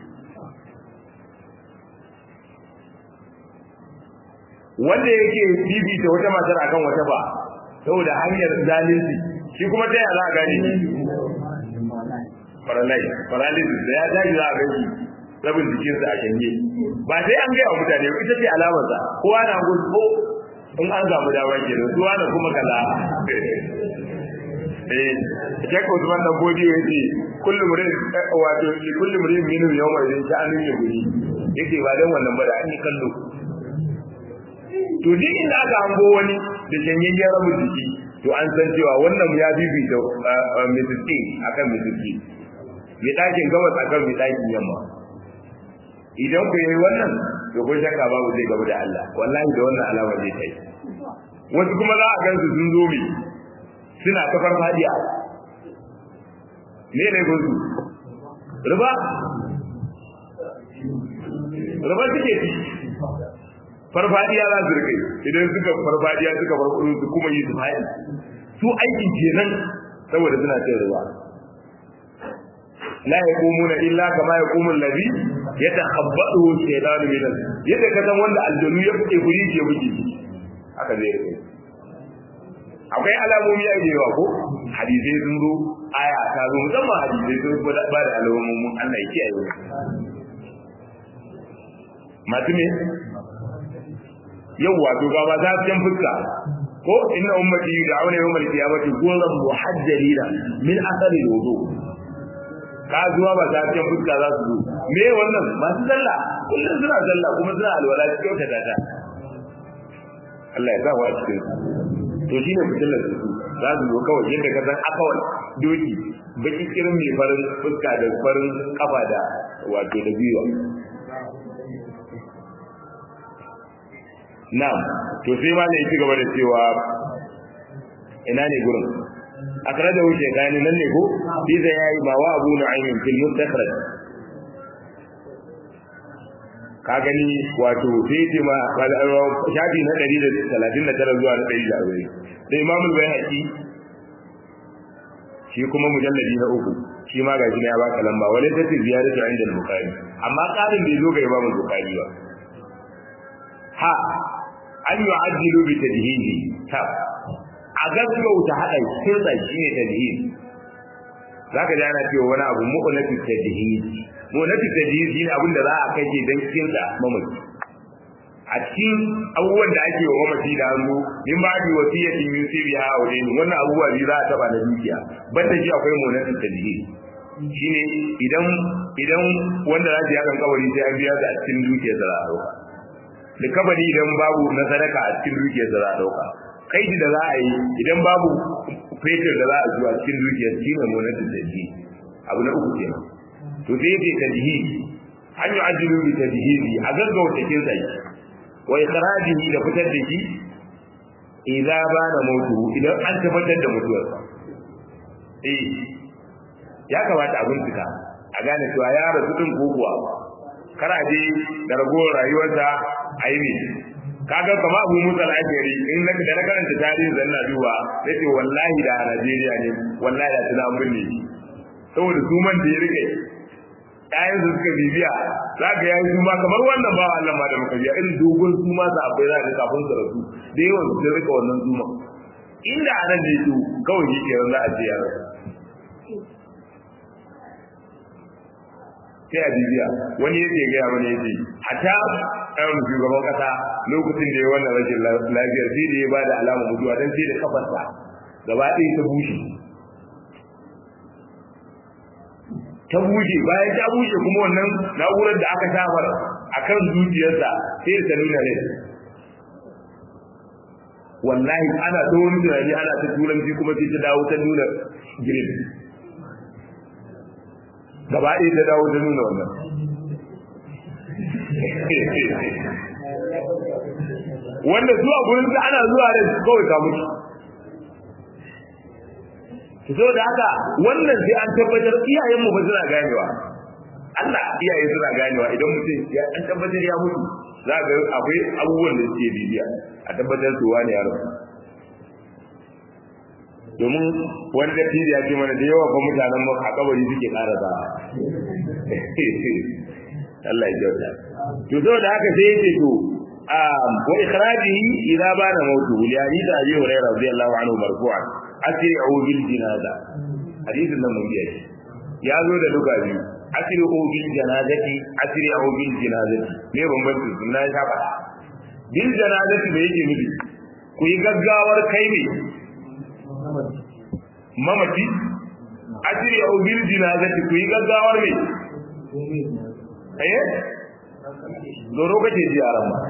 wanda yake bibita wata matar akan wata ba saboda hanyar zalunci shi kuma ta yaya za a gane paralyze paralysis da ya tashi za a gani rabin jikinsa a shanye ba sai an gaya wa mutane ba ita ce alamarsa kowa na gudu ko in an samu dama ke da zuwa da kuma kaza eh Sheikh Usman dan Bodi ya ce kullu murin wato li kullu murin minu yawma idan sha'anin ya guri yake ba dan wannan ba da an yi kallo to duk inda aka hango wani da shanyayyen rabin jiki to an san cewa wannan ya bibita Mrs. King akan Mrs. King mai ɗakin gabas akan mai ɗakin yamma idan ku yi wannan to ko shakka babu zai gaba da Allah wallahi da wannan alama zai kai wasu kuma za a gansu sun zo mi suna ta farfadiya ne ne gozu riba riba suke ci farfadiya za su rike idan suka farfadiya suka farfado su kuma yi su faɗi su aikin kenan saboda suna cin riba la yaqumuna illa kama yaqumu alladhi yatakhabbatu shaytanu min al yadda ka san wanda aljanu ya fice guri ke miji haka zai rike akwai alamomi a yawa ko hadisai sun zo aya ta zo musamman hadisai sun ba da alamomin Allah ya kiyaye masu me yawwa to ga ba za su fuska ko inna ummati da'awna yawmal qiyamati ghurran muhajjalina min athari wudu ka zuwa ba ta cikin fuska za su zo me wannan masu sallah kullum suna sallah kuma suna alwala cikin wata data Allah ya sa wa cikin to shine fitilar su za su zo kawai yadda ka san akawal doki baki kirin mai farin fuska da farin kafa da wato da biyuwa na'am to sai ma ne ya ci gaba da cewa ina ne gurin akhraja hu shaykhani nan ne ko fi da yayi ba wa abu nu'aym fil mustakhraj ka gani wato sai ce ma shafi na 139 zuwa na 140 da imam al-bayhaqi shi kuma mujalladi na uku shi ma gashi ne ya baka lamba wala ta ziyaratu inda al-bukhari amma karin bai zo ga imam al-bukhari ba ha an yu'ajjilu bi tadhihi ta a gaggauta haɗa kirɗa shi ne tadhid za ka ji ana cewa wani abu mu'unatu tadhid mu'unatu tadhid shi ne abin da za a kashe don kirɗa mamaci a cikin abubuwan da ake wa mamaci da hannu min ba bi wasiyatin yusibi ha wa dai wannan abubuwa bi za a taba na dukiya banda shi akwai munatin tadhi shine idan idan wanda za ya kan kawari sai an biya da a cikin dukiyar da za a dauka likabari idan babu na sadaka a cikin dukiyar da za a dauka kai da za a yi idan babu fetur da za a zuwa cikin dukiyar shi ne munatin tadhi abu na uku kenan to sai yake tadhi an yi ajiyu bi tadhihi a gaggauta kin sai wa ikhrajihi da fitar da shi idza bana mutu idan an tabbatar da mutuwarsa eh ya kamata a bincika a gane cewa ya rasu din ko kuwa kar a je da ragowar rayuwarsa a yi ne kaga kama abu musa al'ajari in na da na karanta tarihin zanna duba sai ce wallahi da a najeriya ne wallahi da tuna binne saboda suman da ya rike ƴaƴan su suka bibiya za ka yayi suma kamar wannan ba Allah ma da muka biya irin dogon suma sa akwai za ka kafin su rasu da yawan su rika wannan suma inda a nan ne to kawai shi ke za a ce ya rasu sai a bibiya wani yake gaya mana yake hatta ɗan shugaban ƙasa lokacin da ya wannan rashin lafiyar sai da ya ba da alamar mutuwa don sai da kafarsa gaba ɗaya ta bushe ta bushe bayan ta bushe kuma wannan na'urar da aka samar a kan zuciyarsa sai da ta nuna rai wallahi ana ta wani tunani ana ta turanci kuma sai ta dawo ta nuna green gaba ɗaya ta dawo ta nuna wannan wanda zuwa gurin da ana zuwa da kawai ka mutu so da haka wannan sai an tabbatar iyayen mu ba suna ganewa Allah iyaye suna ganewa idan mutum ya an tabbatar ya mutu za ga akwai abubuwan da suke bibiya a tabbatar su wani yaro domin wani da ya ce mana da yawa fa mutanen mu a kabari suke ƙara za Allah ya jauta to saboda haka sai yake to wa ikhrajihi idza bana mautu li hadith abi hurairah radiyallahu anhu marfu'an asri'u bil janaza hadisin nan mun biya shi ya zo da duka biyu asri'u bil janazati asri'u bil janazati me bambanci sun na shafa bil janazati da yake nufi ku yi gaggawar kai ne mamaci asri'u bil janazati ku yi gaggawar me eh doro kace ji aran ma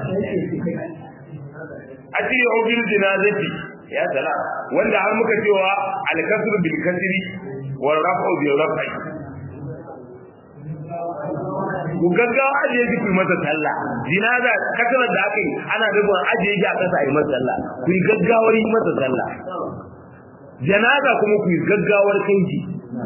asri'u bil janazati ya sala wanda har muka cewa al-kasr bil kasri wal raf'u bil raf'i ku gaggawa ajiye shi ku masa sallah jinaza kasar da aka yi ana nufin ajiye shi a kasa yi masa sallah ku yi gaggawar yi masa sallah janaza kuma ku yi gaggawar kai shi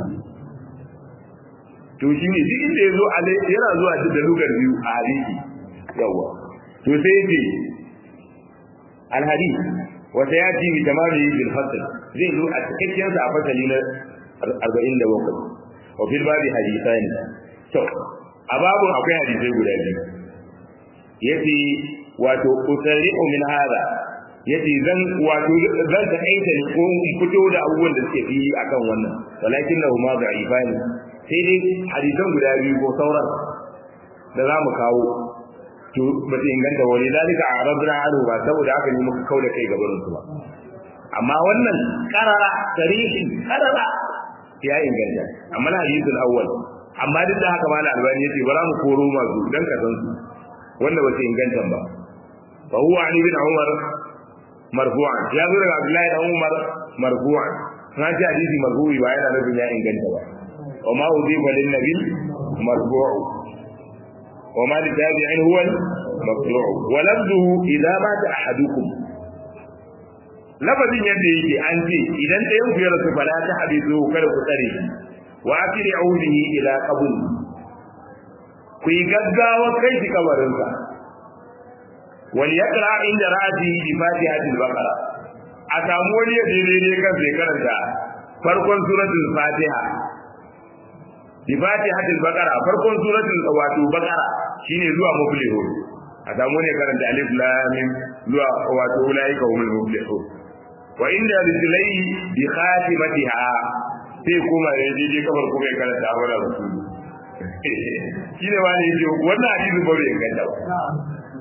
to shi ne duk inda ya zo yana zuwa da lugar biyu a hadisi yawa to sai ce al-hadith wata ya ci tamami bil fasl zai zo a cikakken sa a fasali na 47 wa fil babi hadithani to a babun akwai hadisai guda biyu yace wato usari'u min hada yace zan wato zan ta kaita ne ko fito da abubuwan da suke fi akan wannan walakin lahu ma da'ifani sai dai hadisan guda biyu ko sauran da za mu kawo to ba ta inganta wani zalika a rabna anu ba saboda haka ne muka kauda kai gaban su ba amma wannan karara tarihi karara ya inganta amma na hadisul awwal amma duk da haka malam albani yace bara mu koro masu dan ka san su wanda ba ta inganta ba fa huwa ali bin umar marfu'an ya zo daga abdullahi dan umar marfu'an na ji hadisi marfu'i ba yana nufin ya inganta ba wa ma udifa lin nabi marfu'u وما للتابع هو المقطوع ولفظه إذا مات أحدكم lafazin yadda yake an ce idan ɗayan ku ya rasu fala ta hadisu kada ku tsare shi wa akiri aulihi ila qabr ku yi gaggawa kai shi kabarinsa wal yaqra inda ra'ati bi fatihati al-baqara a samu wani ya daidai kan sai karanta farkon suratul fatiha bi fatihati al-baqara farkon suratul wato baqara shine zuwa muflihun a samu ne karanta alif lam mim zuwa wato ulaika humul muflihun wa inda rijlai bi khatimatiha sai kuma ya je kamar kuma ya karanta abara rasulu shine wani yace wannan hadisi ba bai inganta ba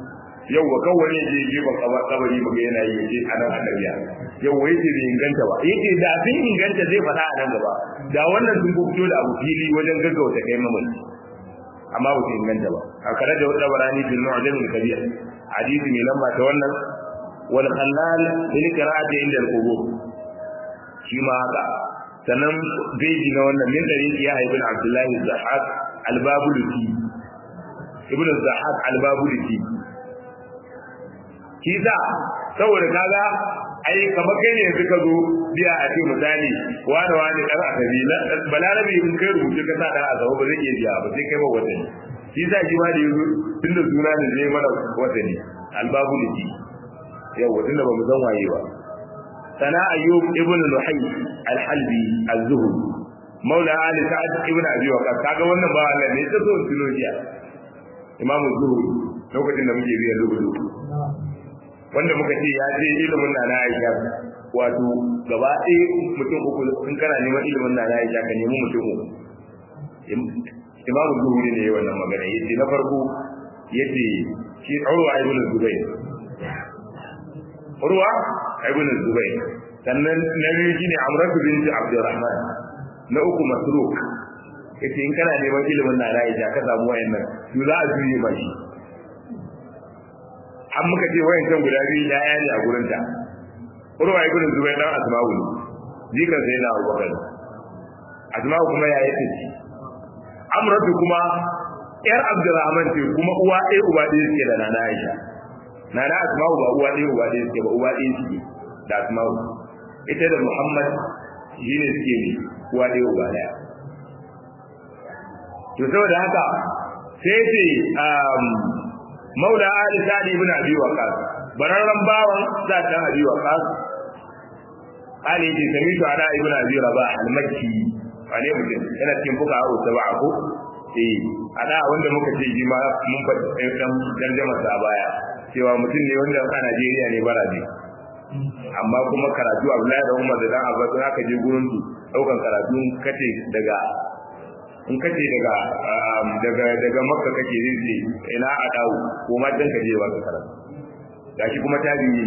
yau wa kawai ne je je ban kabari ba yana yi yace anan annabiya yau wai ce bai inganta ba yace da sun inganta zai faɗa a nan gaba da wannan sun fito da abu fili wajen gaggauta kai mamaci amma ba su inganta ba a kare da wadda barani fil mu'jam al kabir hadisi mai lamba ta wannan wal khallal lil qira'ati inda al qubur shi ma haka sannan beji na wannan min dari ya ibn abdullah az-zahaq al-babulusi ibn az-zahaq al-babulusi kisa saboda kaga ai kamar kai ne yanzu ka zo biya a ce misali wani wani dan asabi na balarabi in kai rubuce ka sa dan asabi ba zai iya biya ba sai kai ba wata ne shi sa shi ma da yanzu tunda suna ne zai mana wata ne albabu da shi yawa tunda ba mu san waye ba sana ayyub ibn luhay al-halbi az-zuhri maula ali sa'ad ibn abi waqas kaga wannan ba Allah ne ta so tunojiya imamu zuhri lokacin da muke biya lubu wanda muka ce ya ce ilimin na na aisha wato gaba ɗaya mutum uku in kana neman ilimin na na aisha ka nemi mutum uku imamu zuhuri ne wannan magana yace na farko yace shi urwa ibn zubayr urwa ibn zubayr sannan na biyu shine amratu binti abdurrahman na uku masruk yace in kana neman ilimin na na aisha ka samu wayannan to za a juye ma shi an muka ce wayan can guda biyu ya ne a gurin ta urwa ibn zubair dan asma'u ne jikan sai na abubakar asma'u kuma ya yi tace amratu kuma yar abdurrahman ce kuma uwa ɗaya uba ɗaya suke da nana aisha nana asma'u ba uwa ɗaya uba ɗaya suke ba uwa ɗaya suke da asma'u ita da muhammad shine suke ne uwa ɗaya uba ɗaya to saboda haka sai ce maula ali sa'd ibn abi waqas bararran bawan za ta abi waqas ali ji samitu ala ibn abi rabah al-makki wane mutum yana cikin fuka hawo sab'a ko eh ada wanda muka ce ji ma mun faɗi dan tarjuma sa baya cewa mutum ne wanda a Najeriya ne barabe amma kuma karatu Abdullahi da Umar da dan Abbas haka je gurin su daukan karatu kace daga in kace daga daga daga makka kake zai ina a dawo ko ma dan kaje ba ka karatu gashi kuma tabi'i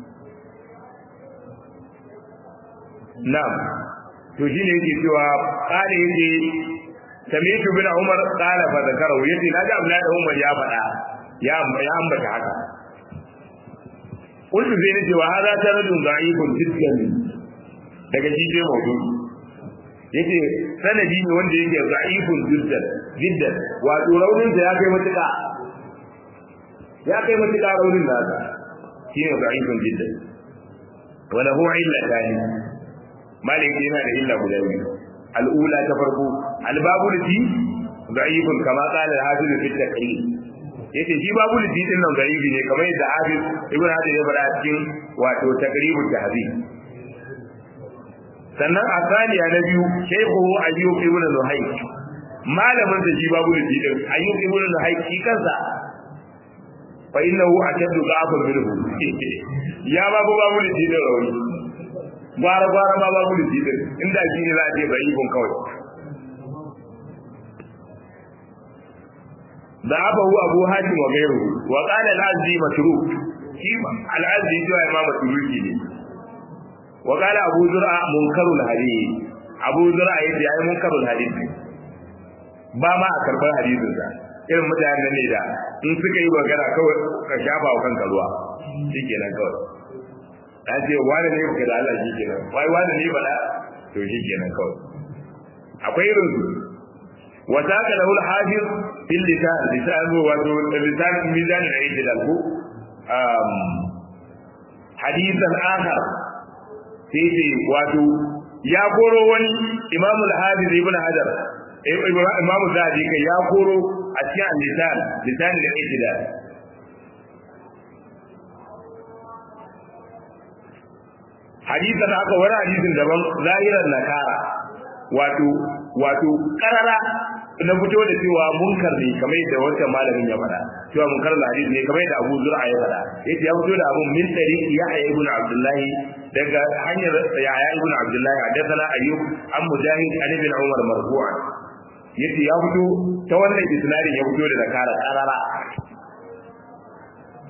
na'am to shine yake cewa kare yake sami'tu bin umar qala fa zakaru yace naji abdullahi da umar ya faɗa ya ya ambata haka kullu zai nace wa hada taradun da'ifun jiddan daga shi sai mawdu'i yace sanadi ne wanda yake da'ifun jiddan jiddan wato raunin da ya kai matuƙa ya kai matuƙa raunin nasa shine da'ifun jiddan wala huwa illa tani malik yana da illa guda biyu al'ula ta farko albabu lati da'ifun kama qala al-hafiz fi at-taqrib yace shi babu lati din nan da'ifi ne kamar yadda hafiz ibn hajar ya fara cikin wato taqribut tahzib sannan a saniya na biyu shaykhu ayyub ibn luhay malamin da shi babu lati din ayyub ibn luhay shi kansa fa innahu ashaddu da'afan minhu ya babu babu lati din rawi gwara gwara ma babu lati din inda shi ne za a ce da'ifun kawai ضعفه أبو هاشم وغيره وقال العزي مشروع كيما العزي جوا إمام التبوكي وقال أبو زرع منكر الحديث أبو زرع يجي أي منكر الحديث ba ma a karɓar hadisin sa irin mutanen ne da in suka yi magana kawai ka shafa wa kanka ruwa shikenan kawai an ce wani ne ka da Allah shikenan wai wani ne bala to shikenan kawai akwai irin su وساق له الحافظ في اللسان لسان ولسان ميزان الاعتدال أم حديثا آخر سيدي واتو يا كورو وني إمام الحافظ ابن حجر إمام الزهدي يا كورو أشياء اللسان لسان الاعتدال حديثا آخر ولا حديث دبن ظاهرا نكارا wato wato karara na fito da cewa munkar ne kamar yadda wancan malamin ya faɗa cewa munkar da hadisi ne kamar yadda Abu Zur'a ya faɗa yace ya fito da abun min tariqi Yahya ibn Abdullah daga hanyar Yahya ibn Abdullah hadathana Ayyub an Mujahid an ibn Umar marfu'an yace ya fito ta wannan isnadin ya fito da nakara karara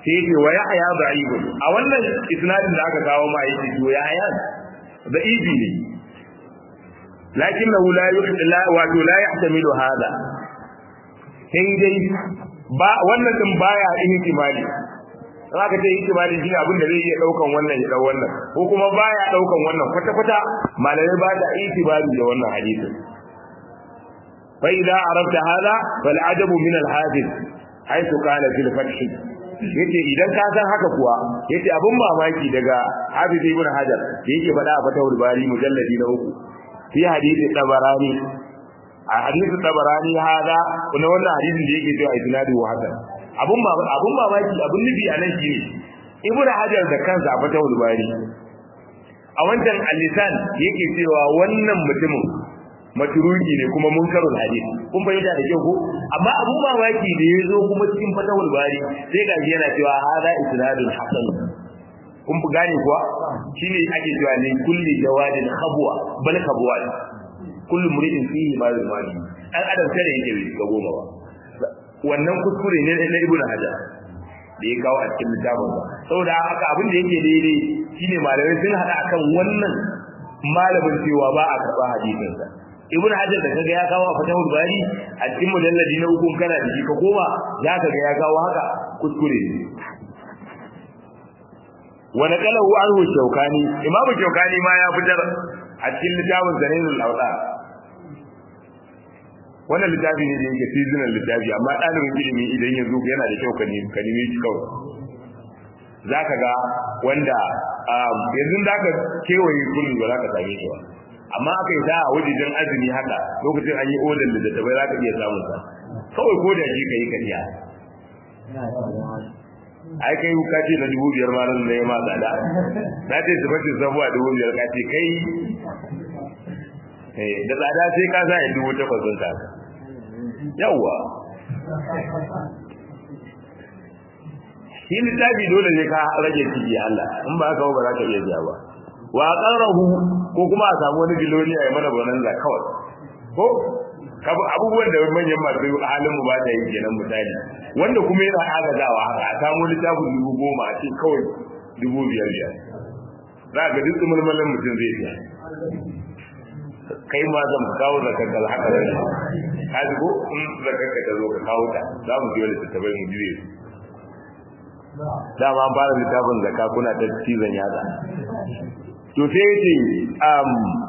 sai ce wa yahya da'ibun a wannan isnadin da aka kawo ma yake to yahya da'ibi ne lakinnahu la yuhdila wa la yahtamilu hada sai dai ba wannan din baya ihtimali zaka ce ihtimali shine abin da zai iya daukan wannan ya dau wannan ko kuma baya daukan wannan kwata kwata malamai ba da ihtimali da wannan hadisin fa idza arafta hada fal ajabu min al hadith haythu qala fil fath yace idan ka san haka kuwa yace abin mamaki daga Hafiz ibn Hajar da yake faɗa a fatawul bari mujalladi na uku fi hadisi tabarani a hadisin tabarani hada kuma wannan hadisin da yake cewa isnadu wa hasan abun abun mamaki abun nufi a nan shine ibnu hajar da kansa a fatawul bari a wancan al-lisan yake cewa wannan mutumin matruki ne kuma munkarul hadith kun fahimta da kyau ko amma abun mamaki da ya zo kuma cikin fatawul bari sai ga yana cewa hada isnadun hasan kun fi gane kuwa shine ake cewa ne kulli jawadin khabwa bal khabwa kullu muri'in fihi ma yuzmani dan adam sai yake bai ga goma ba wannan kuskure ne na ibnu hajar da ya kawo a cikin littafin ba saboda haka abin da yake daidai shine malamai sun hada akan wannan malamin cewa ba a karba hadisin sa ibnu hajar da kaga ya kawo a fatahul bari a cikin mujalladi na uku kana da shi ka koma za ka ga ya kawo haka kuskure ne wa naqalahu anhu shaukani imamu shaukani ma ya fitar a cikin littafin zanilul awda wannan littafi ne da yake seasonal littafi amma ɗalibin ilimi idan ya zo yana da kyau ka nemi shi kawai za ka ga wanda yanzu za ka kewaye kullum ba za ka same shi ba amma aka yi sa a wajejen azumi haka lokacin an yi odar da dattabai za ka iya samun sa kawai ko da shi ka yi kariya ai kai ka ce na dubu biyar ma nan ne ma tsada na ce su bace sabuwa dubu biyar ka ce kai da tsada sai ka sa ya dubu takwas ɗin ka yawwa shi littafi dole ne ka rage ciki Allah in ba haka ba za ka iya biya ba wa qarahu ko kuma a samu wani biloniya ya mana bonanza kawai ko abubuwan da manyan masu halin mu ba ta yi kenan misali wanda kuma yana agazawa haka a samu littafin dubu goma a ce kawai dubu biyar biyar za ka duk mulmulan mutum zai biya kai ma zan kawo zakar da haka da ka ji ko in zakar ka zo ka kawo ta za mu biyo littattafai mu juye su dama an fara littafin zakka kuna ta cizon yatsa to sai yace um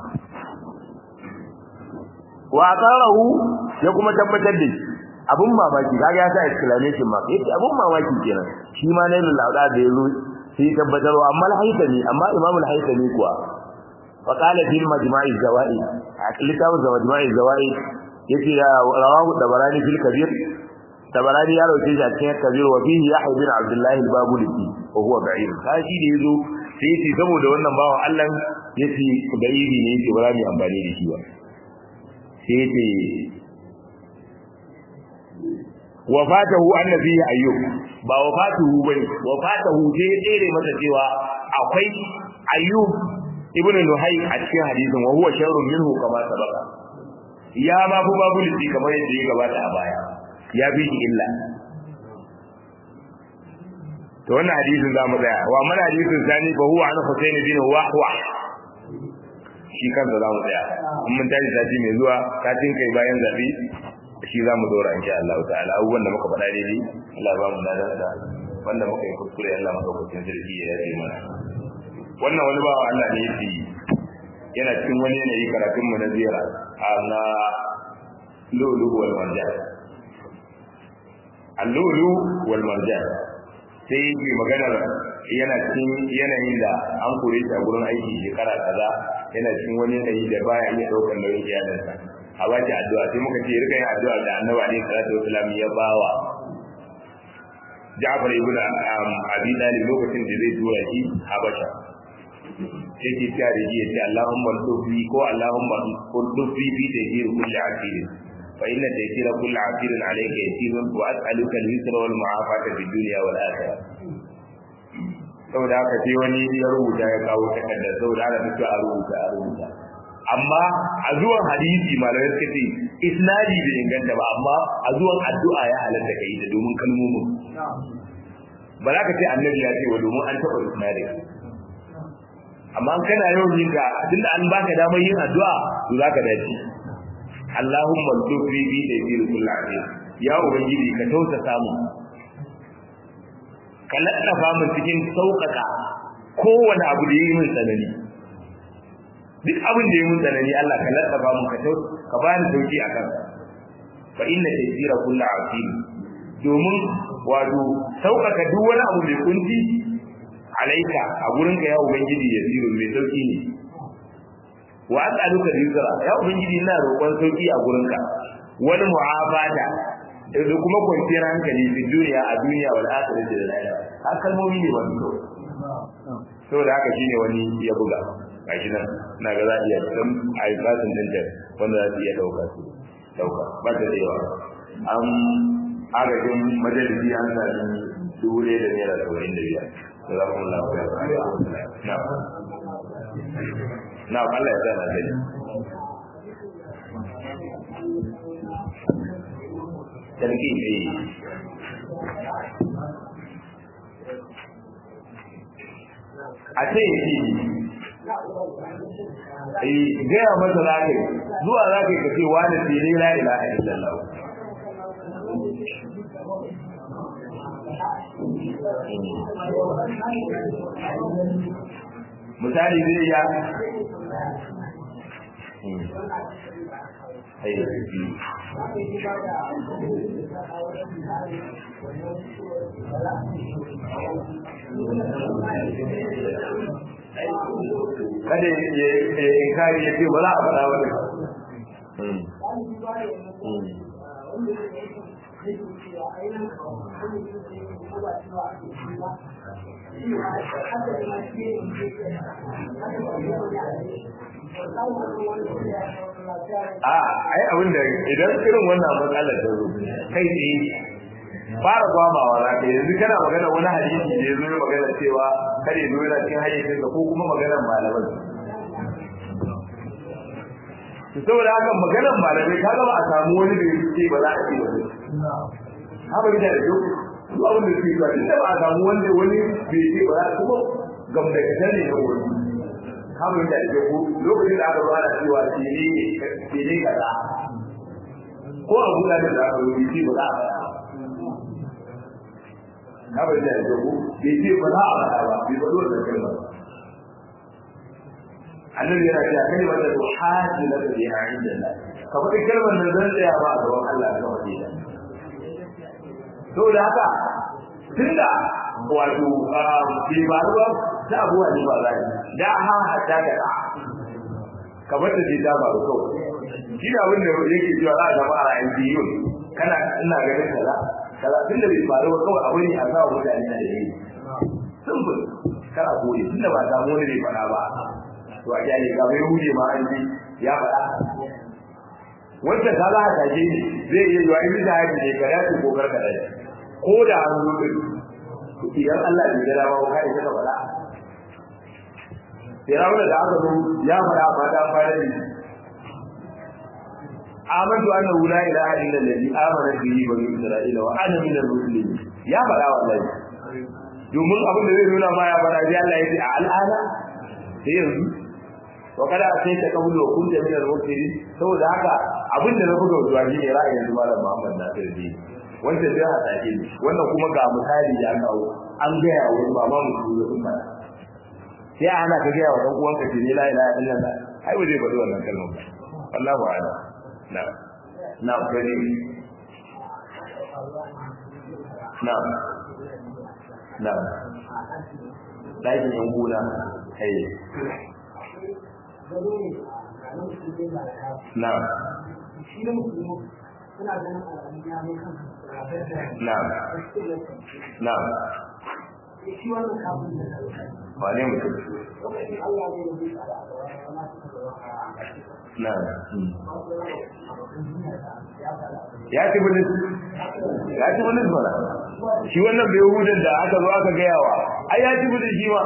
wa qarahu ya kuma tabbatar da shi abun mamaki kaga ya sa exclamation mark yace abun mamaki kenan shi ma ne lauda da yazo sai tabbatarwa amma al-haythami amma imamul haythami kuwa وقال في المجمع الزوائد كتاب المجمع الزوائد يتي رواه الدبراني في الكبير الدبراني يا رواه في الكبير وفيه يحيى بن عبد الله البابلسي وهو بعيد kashi da yazo sai yace saboda wannan bawan Allah yace bairi ne yace bara mu amfani da shi ba sai yace wafatahu annabi ayyub ba wafatuhu bane wafatahu sai tsere masa cewa akwai ayyub ibnu luhay a cikin hadisin wa huwa sharrun minhu kama sabaka ya ma bu babu liti kamar yadda ya gabata a baya ya bi shi illa to wannan hadisin za mu tsaya wa mana hadisin sani fa huwa an husayn bin wahwa shi kansa za mu tsaya in mun tashi sati mai zuwa satin kai bayan zabi shi za mu dora insha Allah ta'ala abubuwan da muka faɗa daidai Allah ba mu ladan da wanda muka yi kuskure Allah maka kuskure sarki ya yi mana wannan wani bawa Allah ne yake yana cikin wani yanayi karatun mu na ziyara a na lulu wal marjan al-lulu wal marjan sai yake maganar yana cikin yanayin da an kore shi a gurin aiki shekara kaza yana cikin wani yanayi da baya iya daukar nauyin iyalinsa a baki addu'a sai muka ce rika yin addu'a da annabi alaihi salatu wasalam ya bawa Ja'far ibn Abi Talib lokacin da zai tura shi Habasha sai ke ta da ji yace Allahumma tufi ko Allahumma tufi fi tajir kulli asir fa inna tajira kulli asir alayka yasirun wa as'aluka al-yusra wal mu'afata fid dunya wal akhirah saboda haka sai wani ya rubuta ya kawo takardar saboda haka duk a rubuta a rubuta amma a zuwan hadisi malamai suka ce isnadi bai inganta ba amma a zuwan addu'a ya halatta kai da domin kalmomin ba za ka ce annabi ya ce wa domin an taɓa isnadin amma kana yawan yin ka tunda an baka damar yin addu'a to za ka dace Allahumma lutfi bi da bi kullu azim ya ubangiji ka tausa samu ka laddafa mun cikin sauƙaƙa kowane abu da yi min tsanani duk abin da yi min tsanani Allah ka laddafa mun ka tausa ka bani sauki akan fa inna taysira kullu azim domin wato sauƙaƙa duk wani abu mai kunci alaika a gurinka ya ubangiji ya ziro mai sauki ne wa as'aluka rizqa ya ubangiji ina roƙon sauki a gurinka wani mu'abada da kuma kwanciyar hankali fi duniya a duniya wal akhirati da lahira har kalmomi ne wani to saboda haka shine wani ya buga gashi nan ina ga za a iya dan ayyukan din da wanda za su iya dauka su dauka ba ta da yawa an agajin majalisi an sami dubu ɗaya da naira saba'in da biyar da za kuma lafiya na na Allah ya zana gani sarki ne a ce yi gaya masa za ka yi zuwa za ka yi ka ce wani fili la ilaha illallah misali zai ya kada ya kari ya ce ba za a faɗa wani a ai abin da idan irin wannan matsalar ta zo kai tsaye fara gwamawa za ka yanzu kana magana wani hadisi da ya zo ya magana cewa kare zo yana cikin hayyacin ko kuma maganar malaman to saboda haka maganar malamai ka gaba a samu wani da ya ce ba za a ce wani haka gida da duk duk abin da suke ba tunda ba a samu wanda wani bai ce ba za a kuma gamdakatar ne na wani haka gida da duk lokacin da aka zo ana cewa ce ne kaza ko a guda da aka zo ce ba za a faɗa na bai da jago bai ce ba za a faɗa ba bai faɗo da kalmar annabi yana cewa kalmar da haji na da ya inda Allah ka faɗi kalmar da zan tsaya ba a gaban Allah ka faɗi ta saboda haka tunda wato bai ba ruwa ta abuwa ne ba za da ha hatta ka da kamar da ce ta faru kawai shi da abin da yake cewa za a zama a ra'ayin biyu kana ina ganin kaza kaza tun da bai faru ba kawai abu ne a sa mutane na da yi simple kana koyi tun da ba a samu wani bai faɗa ba to a kyale ga bai huje ma an ji ya faɗa wanda ka za a taje ne zai iya yiwa in da haji ne ka dace ko karka dace ko da an zo din idan Allah bai gada ba ka isa ka faɗa Firawuna da aka zo ya faɗa amma ta fara ne amantu annahu la ilaha illa allazi amana bihi bani isra'ila wa ana min al-muslimin ya fada wallahi domin abin da zai nuna ma ya fada sai Allah ya ce a al'ana sai yanzu wa kada sai ta kabulu wa kunta min al-muslimin saboda haka abin da na buga zuwa shi ne ra'ayin yanzu malam Muhammad Nasir bi wanda zai hada shi wannan kuma ga misali ya kawo an ga ya wani baba mu su sun fada sai ana ka ga wa dan uwanka ce la ilaha illallah ai ba zai faɗi wannan kalmar ba Allahu a'lam نعم نعم كريم نعم نعم ɗakin yan gona kai na'am na'am na'am wane mutum na'am ya ci bulis ya ci bulis mana shi wannan bai hudun da aka zo aka gayawa ai ya ci bulis shi ma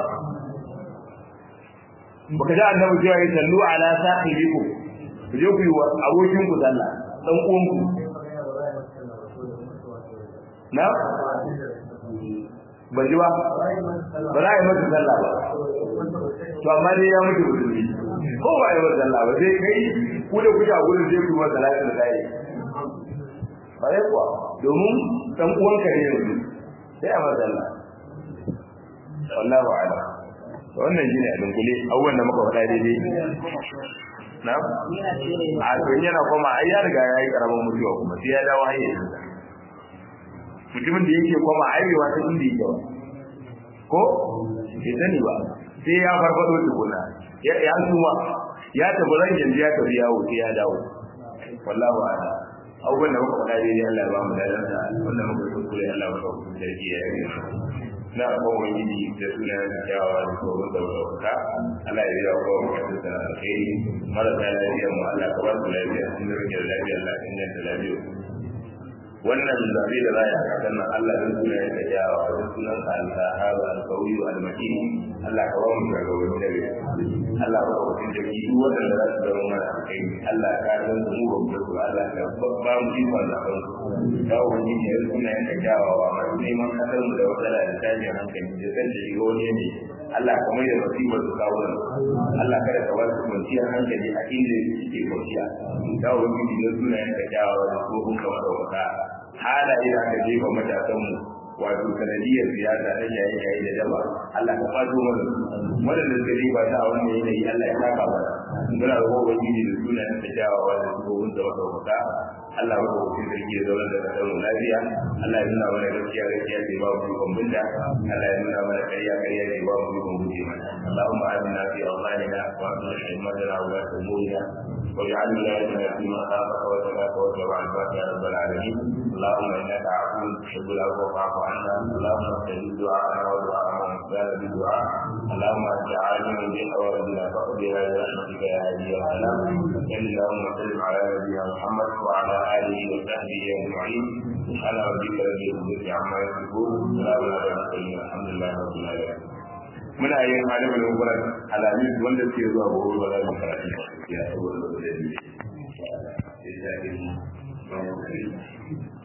baka ji annabi cewa ya sallu ala sahibikum ku je ku yi wa abokin ku sallah dan uwan ku na ba ji ba ba za a yi masa sallah ba to amma dai ya mutu musulmi ko ba a yi masa sallah ba sai kai ku da kuke a gurin sai ku masa salatin da kai ba dai kuwa domin dan uwanka ne yanzu sai a masa sallah wallahu a'lam wannan shine a dunkule abubuwan da muka faɗa daidai na a to yana koma ai ya riga ya yi karamin mutuwa kuma sai ya dawo hayyacin sa mutumin da yake koma aiwewa ta inda yake ba ko bai sani ba sai ya farfado tukuna ya ya suma ya tafi ran yanzu ya tafi yawo sai ya dawo wallahu a'lam abubuwan da muka faɗa daidai Allah ya ba mu dadan sa wanda muka kuskure Allah ya ba mu sarki ya yi na abubuwan gidi da suna da kyawawa da tsoron da wadauka Allah ya biya kowa mutum da alkhairi marasa lafiya mu Allah ka ba su lafiya sun da rage lafiya Allah ka inganta lafiya wannan zabe da za a yi a kasan nan Allah zai suna ya ka kyawawa da sunan ka al-sahaba al-qawiyu al-matin Allah ka ba mu shugabanni da bai Allah ba ku da ki duk wanda za su zama mana alkhairi Allah ka san su mu ba su Allah ka ba mu ikon zaben su ya wani ne suna ya ka kyawawa masu neman kasar mu da wadala da tashin hankali da kan da shiga wani ne Allah ka mai da musibar su kawo Allah kada ka ba su kwanciyar hankali a inda suke kwanciya ya wani ne suna ya ka kyawawa da tsohon kamar da wata halaye da aka jefa matasanmu wato sanadiyar siyasa na yayi yayi da daba Allah ka fato mana wadanda suka yi ba ta a wannan yanayi Allah ya saka mana muna da gobe gidi da sunayen da jawawa da gobin da wata wata Allah ya ko cikin sarki da zaman da kasar mu lafiya Allah ya nuna mana gaskiya gaskiya ce ba mu ikon binda Allah ya nuna mana ƙarya ƙarya ce ba mu ikon guje mana Allahumma amina fi awlanina wa aslih himmatana wa la tumurina واجعل ولايتنا فيما خافك وتقاك واتبع عبادك يا رب العالمين اللهم انك عفو تحب العفو فاعف عنا اللهم استجب دعاءنا ودعاء من كان بدعاء اللهم انت عالم بحوائجنا فاقضيها برحمتك يا هادي يا سلام صل اللهم وسلم على نبينا محمد وعلى اله وصحبه اجمعين سبحان ربك رب العزه عما يصفون سلام على المرسلين الحمد لله رب العالمين muna yin malamin gurin alamis wanda suke zuwa gobe ba za mu karatu ya saboda da dalili